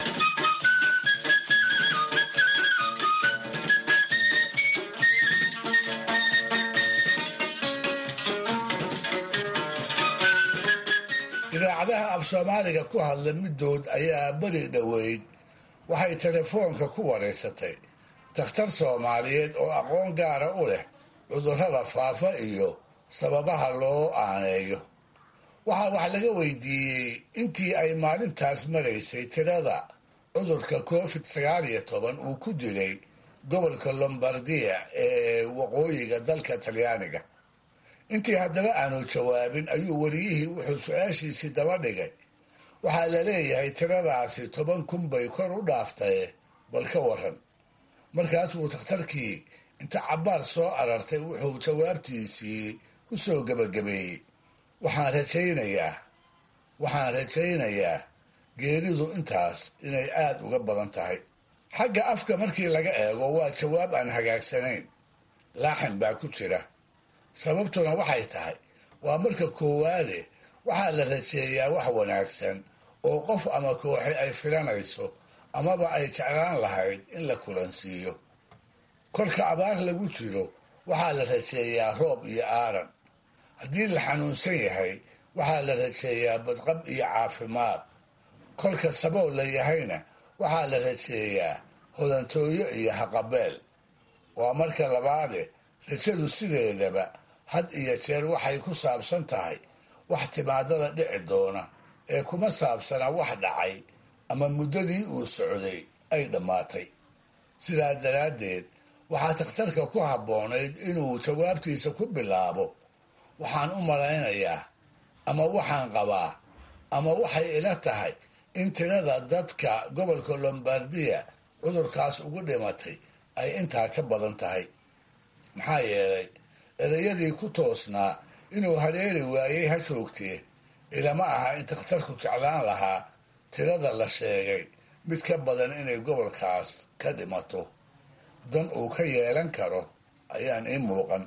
idaacadaha af soomaaliga ku hadla middood ayaa beri dhoweyd waxay telefoonka ku wareysatay dakhtar soomaaliyeed oo aqoon gaara u leh cudurrada faafa iyo sababaha loo aaneeyo waxaa wax laga weydiiyey intii ay maalintaas maraysay tirada cudurka covid sagaal iyo toban uu ku dilay gobolka lombardiya ee waqooyiga dalka talyaaniga intii haddaba aanu jawaabin ayuu weliyihii wuxuu su-aashiisii daba dhigay waxaa la leeyahay tiradaasi toban kun bay kor u dhaaftaye bal ka waran markaas buu takhtarkii inta cabbaar soo arartay wuxuu jawaabtiisii ku soo gebagabeeyey waxaan rajaynayaa waxaan rajaynayaa geeridu intaas inay aada uga badan tahay xagga afka markii laga eego waa jawaab aan hagaagsanayn laaxin baa ku jira sababtuna waxay tahay waa marka koowaade waxaa la rajeeyaa wax wanaagsan oo qof ama kooxi ay filanayso amaba ay jeclaan lahayd in la kulansiiyo kolka abaar lagu jiro waxaa la rajeeyaa roob iyo aaran haddii la xanuunsan yahay waxaa la rajeeyaa badqab iyo caafimaad kolka sabool la yahayna waxaa la rajeeyaa hodantooyo iyo haqabeel waa marka labaade rajadu sideedaba had iyo jeer waxay ku saabsan tahay wax timaadada dhici doona ee kuma saabsana wax dhacay ama muddadii uu socday ay dhammaatay sidaa daraaddeed waxaa takhtarka ku habboonayd inuu jawaabtiisa ku bilaabo waxaan u malaynayaa ama waxaan qabaa ama waxay ila tahay in tirada dadka gobolka lombardiya cudurkaas ugu dhimatay ay intaa ka badan tahay maxaa yeelay ereyadii ku toosnaa inuu hadheeri waayey ha joogtee ilama aha in takhtarku jeclaan lahaa tirada la sheegay mid ka badan inay gobolkaas ka dhimato dan uu ka yeelan karo ayaan ii muuqan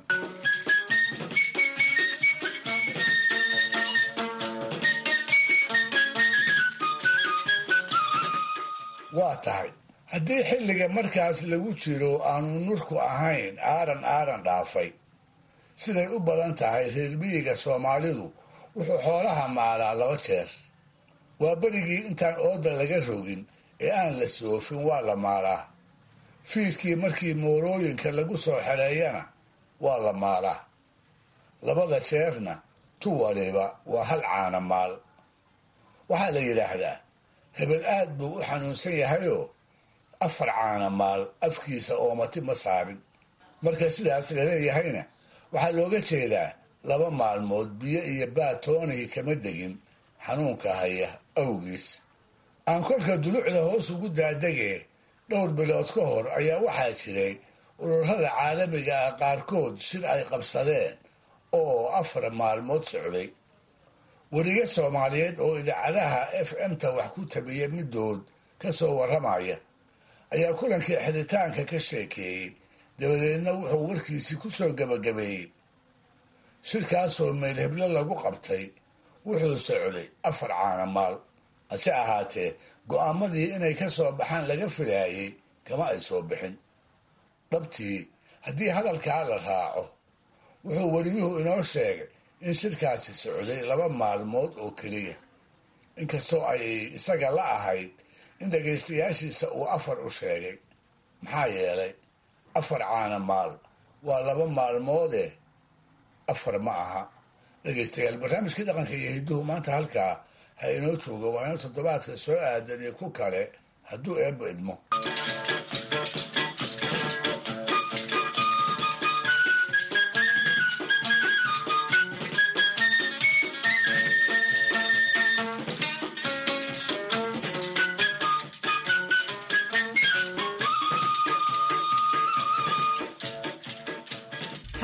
waa tahay haddii xilliga markaas lagu jiro aanu nurku ahayn aaran aaran dhaafay siday u badan tahay reermiyiga soomaalidu wuxuu xoolaha maalaa laba jeer waa berigii intaan ooda laga rogin ee aan la soofin waa la maalaa fiidkii markii moorooyinka lagu soo xereeyana waa la maalaa labada jeerna tu waliba waa hal caana maal waxaa la yidhaahdaa hebel aad buu u xanuunsan yahayoo afar caana maal afkiisa oomati ma saarin marka sidaas laleeyahayna waxaa looga jeedaa laba maalmood biyo iyo baatoonihii kama degin xanuunka haya awgiis aan kolka dulucda hoos ugu daadegee dhowr bilood ka hor ayaa waxaa jiray ururada caalamiga ah qaarkood shir ay qabsadeen oo afar maalmood socday weriga soomaaliyeed oo idaacadaha f m-ta wax ku tabiya middood ka soo warramaya ayaa kulankii xidhitaanka ka sheekeeyey dabadeedna wuxuu warkiisii ku soo gebagabeeyey shirkaasoo meel heblo lagu qabtay wuxuu socday afar caana maal hase ahaatee go'aamadii inay ka soo baxaan laga filaayey kama ay soo bixin dhabtii haddii hadalkaa la raaco wuxuu weriyuhu inoo sheegay in shirkaasi socday laba maalmood oo keliya inkastoo ay isaga la ahayd in dhagaystayaashiisa uu afar u sheegay maxaa yeelay afar caana maal waa laba maalmoode afar ma aha dhegaystayaal barnaamijkii dhaqanka iyo hidduhu maanta halkaa ha inoo joogo waa ina toddobaadka soo aadan iyo ku kale hadduu eebba idmo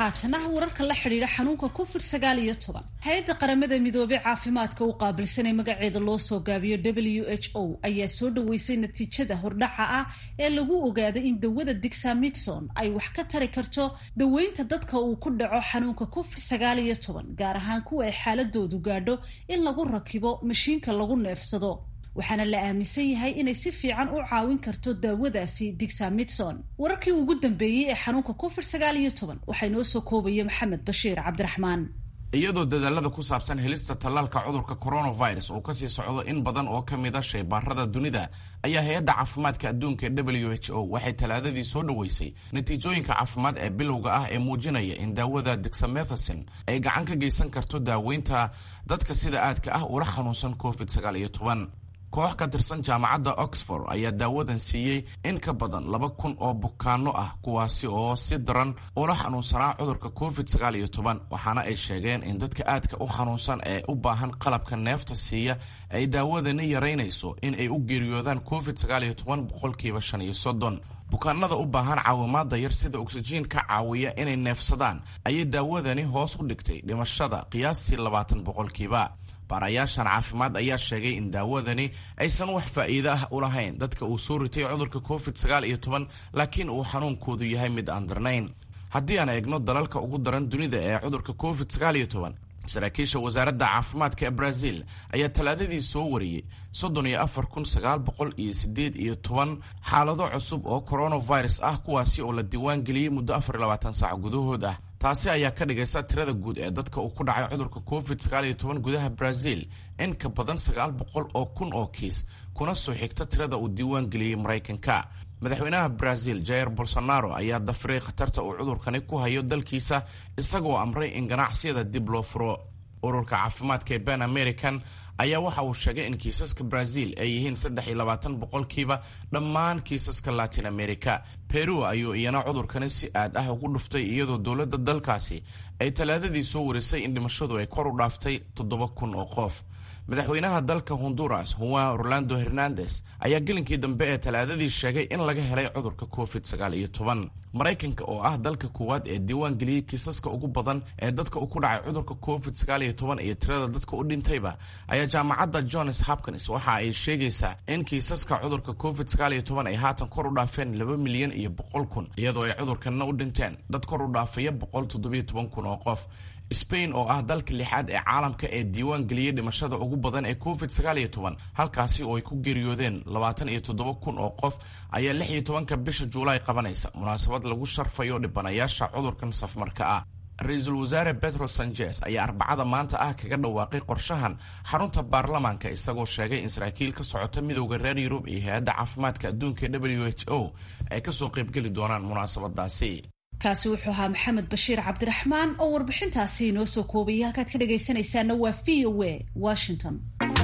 haatana wararka la xidhiidha xanuunka covid sagaal iyo toban hay-adda qaramada midoobey caafimaadka u qaabilsanay magaceeda loo soo gaabiyo w h o ayaa soo dhaweysay natiijada hordhaca ah ee lagu ogaaday in dawada dixamidson ay wax ka tari karto daweynta dadka uu ku dhaco xanuunka covid sagaal iyo toban gaar ahaan kuwa ay xaaladoodu gaadho in lagu rakibo mashiinka lagu neefsado waxaana la aaminsan yahay inay si fiican u caawin karto daawadaasi dixamidson wararkii ugu dambeeyey ee xanuunka covid sagaal iyo toban waxaa inoo soo koobaya maxamed bashiir cabdiraxmaan iyadoo dadaalada ku saabsan helista tallaalka cudurka coronavirus uu kasii socdo in badan oo ka mid a shaybaarada dunida ayaa hay-adda caafimaadka adduunka ee w h o waxay talaadadii soo dhoweysay natiijooyinka caafimaad ee bilowga ah ee muujinaya in daawada dexamethacin ay gacan ka geysan karto daaweynta dadka sida aadka ah ula xanuunsan covid sagaal iyo toban koox ka tirsan jaamacadda oxford ayaa daawadan siiyey in ka badan laba kun oo bukaano ah kuwaasi oo si daran ula xanuunsanaa cudurka covid sagaal iyo toban waxaana ay sheegeen in dadka aadka u xanuunsan ee u baahan qalabka neefta siiya ay daawadani yaraynayso in ay u geeriyoodaan covid sagaal iyo toban boqolkiiba shan iyo soddon bukaanada u baahan caawimaada yar sida oksijiin ka caawiya inay neefsadaan ayay daawadani hoos u dhigtay dhimashada qiyaastii labaatan boqolkiiba baarayaashan caafimaad ayaa sheegay in daawadani aysan wax faa'iido ah u lahayn dadka uu soo ritay cudurka covid sagaal iyo toban laakiin uu xanuunkoodu yahay mid aan darnayn haddii aan eegno dalalka ugu daran dunida ee cudurka covid sagaal iyo toban saraakiisha wasaaradda caafimaadka ee brazil ayaa talaadadii soo wariyey soddon iyo afar kun sagaal boqol iyo sideed iyo toban xaalado cusub oo coronavirus ah kuwaasi oo la diiwaan geliyey muddo afar iyo labaatan saac gudahood ah taasi ayaa ka dhigaysa tirada guud ee dadka uu ku dhacay cudurka covid sagaal iyo toban gudaha brazil in ka badan sagaal boqol oo kun oo kiis kuna soo xigta tirada uu diiwaan geliyey maraykanka madaxweynaha brazil jair bolsonaro ayaa dafiray khatarta uu cudurkani ku hayo dalkiisa isagoo amray in ganacsiyada dib loo furo ururka caafimaadka ee ban american ayaa waxa uu sheegay in kiisaska brazil ay yihiin saddex iyo labaatan boqolkiiba dhammaan kiisaska latin america peru ayuu iyana cudurkani si aad ah ugu dhuftay iyadoo dowladda dalkaasi ay talaadadii soo warisay in dhimashadu ay kor u dhaaftay toddoba kun oo qof madaxweynaha dalka honduras juan orlando hernandes ayaa gelinkii dambe ee talaadadii sheegay in laga helay cudurka covid sagaal iyo toban maraykanka oo ah dalka koowaad ee diiwaan geliyey kiisaska ugu badan ee dadka u ku dhacay cudurka covid sagaal iyo toban iyo tirada dadka u dhintayba ayaa jaamacadda johns hopkins waxa ay sheegaysaa in kiisaska cudurka covid sagaal iyo toban ay haatan kor u dhaafeen laba milyan iyo boqol kun iyadoo ay cudurkanna u dhinteen dad kor u dhaafaya boqol toddobiyo toban kun oo qof spain oo ah dalka lixaad ee caalamka ee diiwaan geliyey dhimashada ugu badan ee covid sagaal iyo toban halkaasi oo ay ku geeriyoodeen labaatan iyo toddoba kun oo qof ayaa lix iyo tobanka bisha juulaay qabanaysa munaasabad lagu sharfayo dhibanayaasha cudurkan safmarka ah ra-iisul wasaare betro sanchez ayaa arbacada maanta ah kaga dhawaaqay qorshahan xarunta baarlamaanka isagoo sheegay in saraakiil ka socota midowda reer yurub iyo hay-adda caafimaadka adduunka ee w h o ay kasoo qaybgeli doonaan munaasabadaasi kaasi wuxuu ahaa maxamed bashiir cabdiraxmaan oo warbixintaasi inoo soo koobayay halkaad ka dhagaysanaysaana waa v o a washington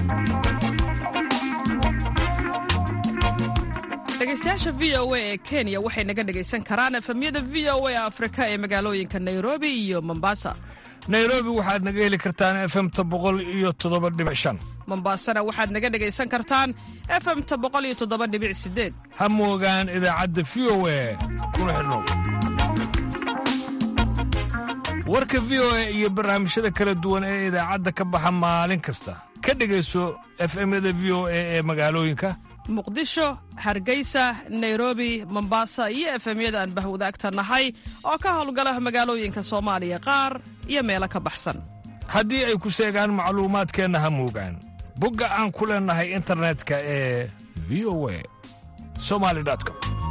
dhegaystayaasha v o a ee kenya waxay naga dhagaysan karaan efemyada v o a afrika ee magaalooyinka nairobi iyo mombasa nairobi waxaad naga heli kartaan efemta boqol iyo toddoba dhibic shan mombasana waxaad naga dhagaysan kartaan efemta boqol iyo toddoba dhibic sideed ha moogaan idaacadda v o a kuna xidhnow warka v o a iyo barnaamijyada kala duwan ee idaacadda ka baxa maalin kasta ka dhegayso efemyada v o a ee magaalooyinka muqdisho hargeysa nairobi mombasa iyo efemyada aan bahwadaagta nahay oo ka howlgala magaalooyinka soomaaliya qaar iyo meelo ka baxsan haddii ay ku seegaan macluumaadkeenna ha moogaan bogga aan ku leennahay internetka ee v o a somali com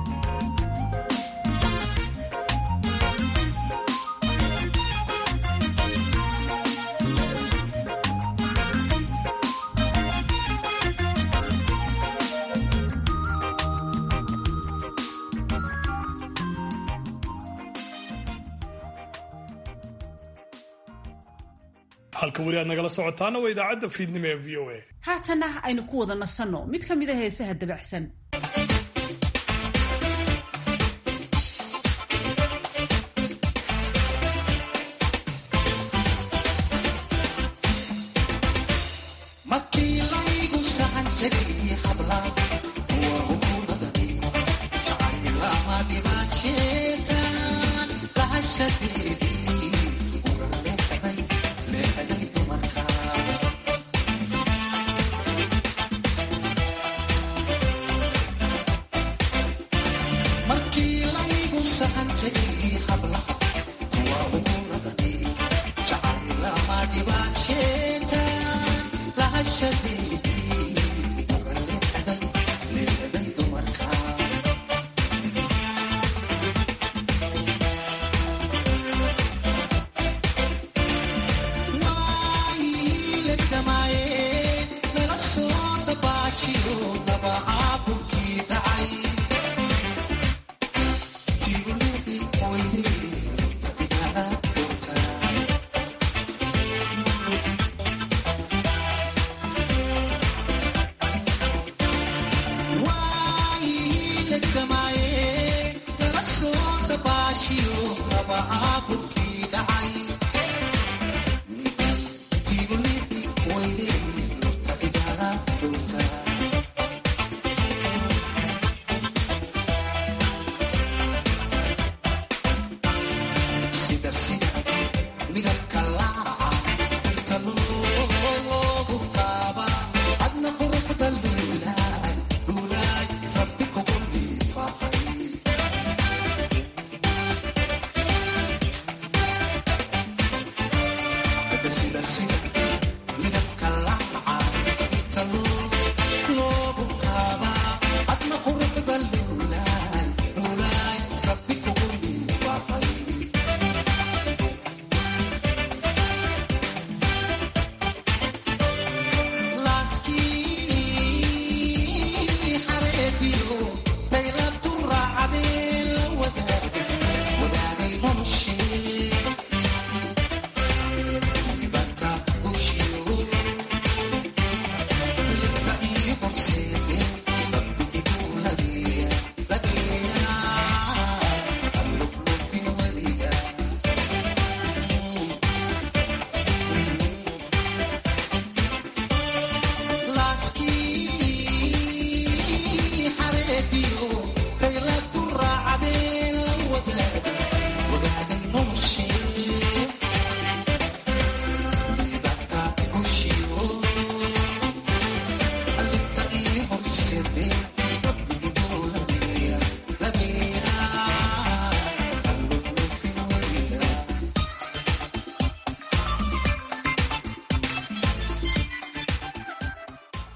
halka weli aad nagala socotaana waa idaacadda fiidnimo ee v o a haatana aynu ku wada nasanno mid ka mid a heesaha dabacsan Thank you.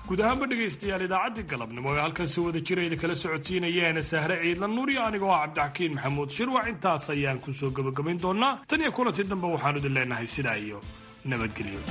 guud ahaanba dhegaystayaal idaacaddii galabnimo ee halkan si wada jirayda kala socotiinayeen sahre ciidla nuur iyo anigoo ah cabdixakiin maxamuud shirwac intaas ayaan kusoo gabagabayn doonaa tan iyo kulanti dambe waxaanu idin leenahay sidaa iyo nabadgelyo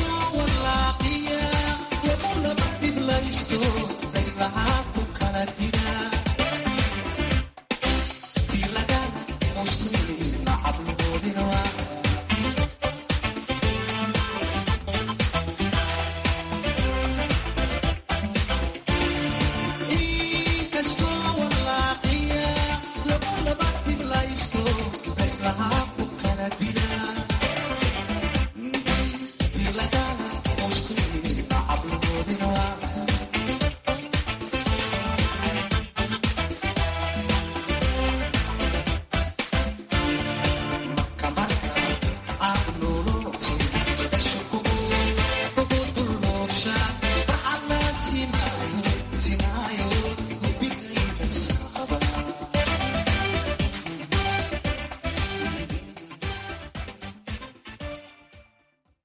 Kala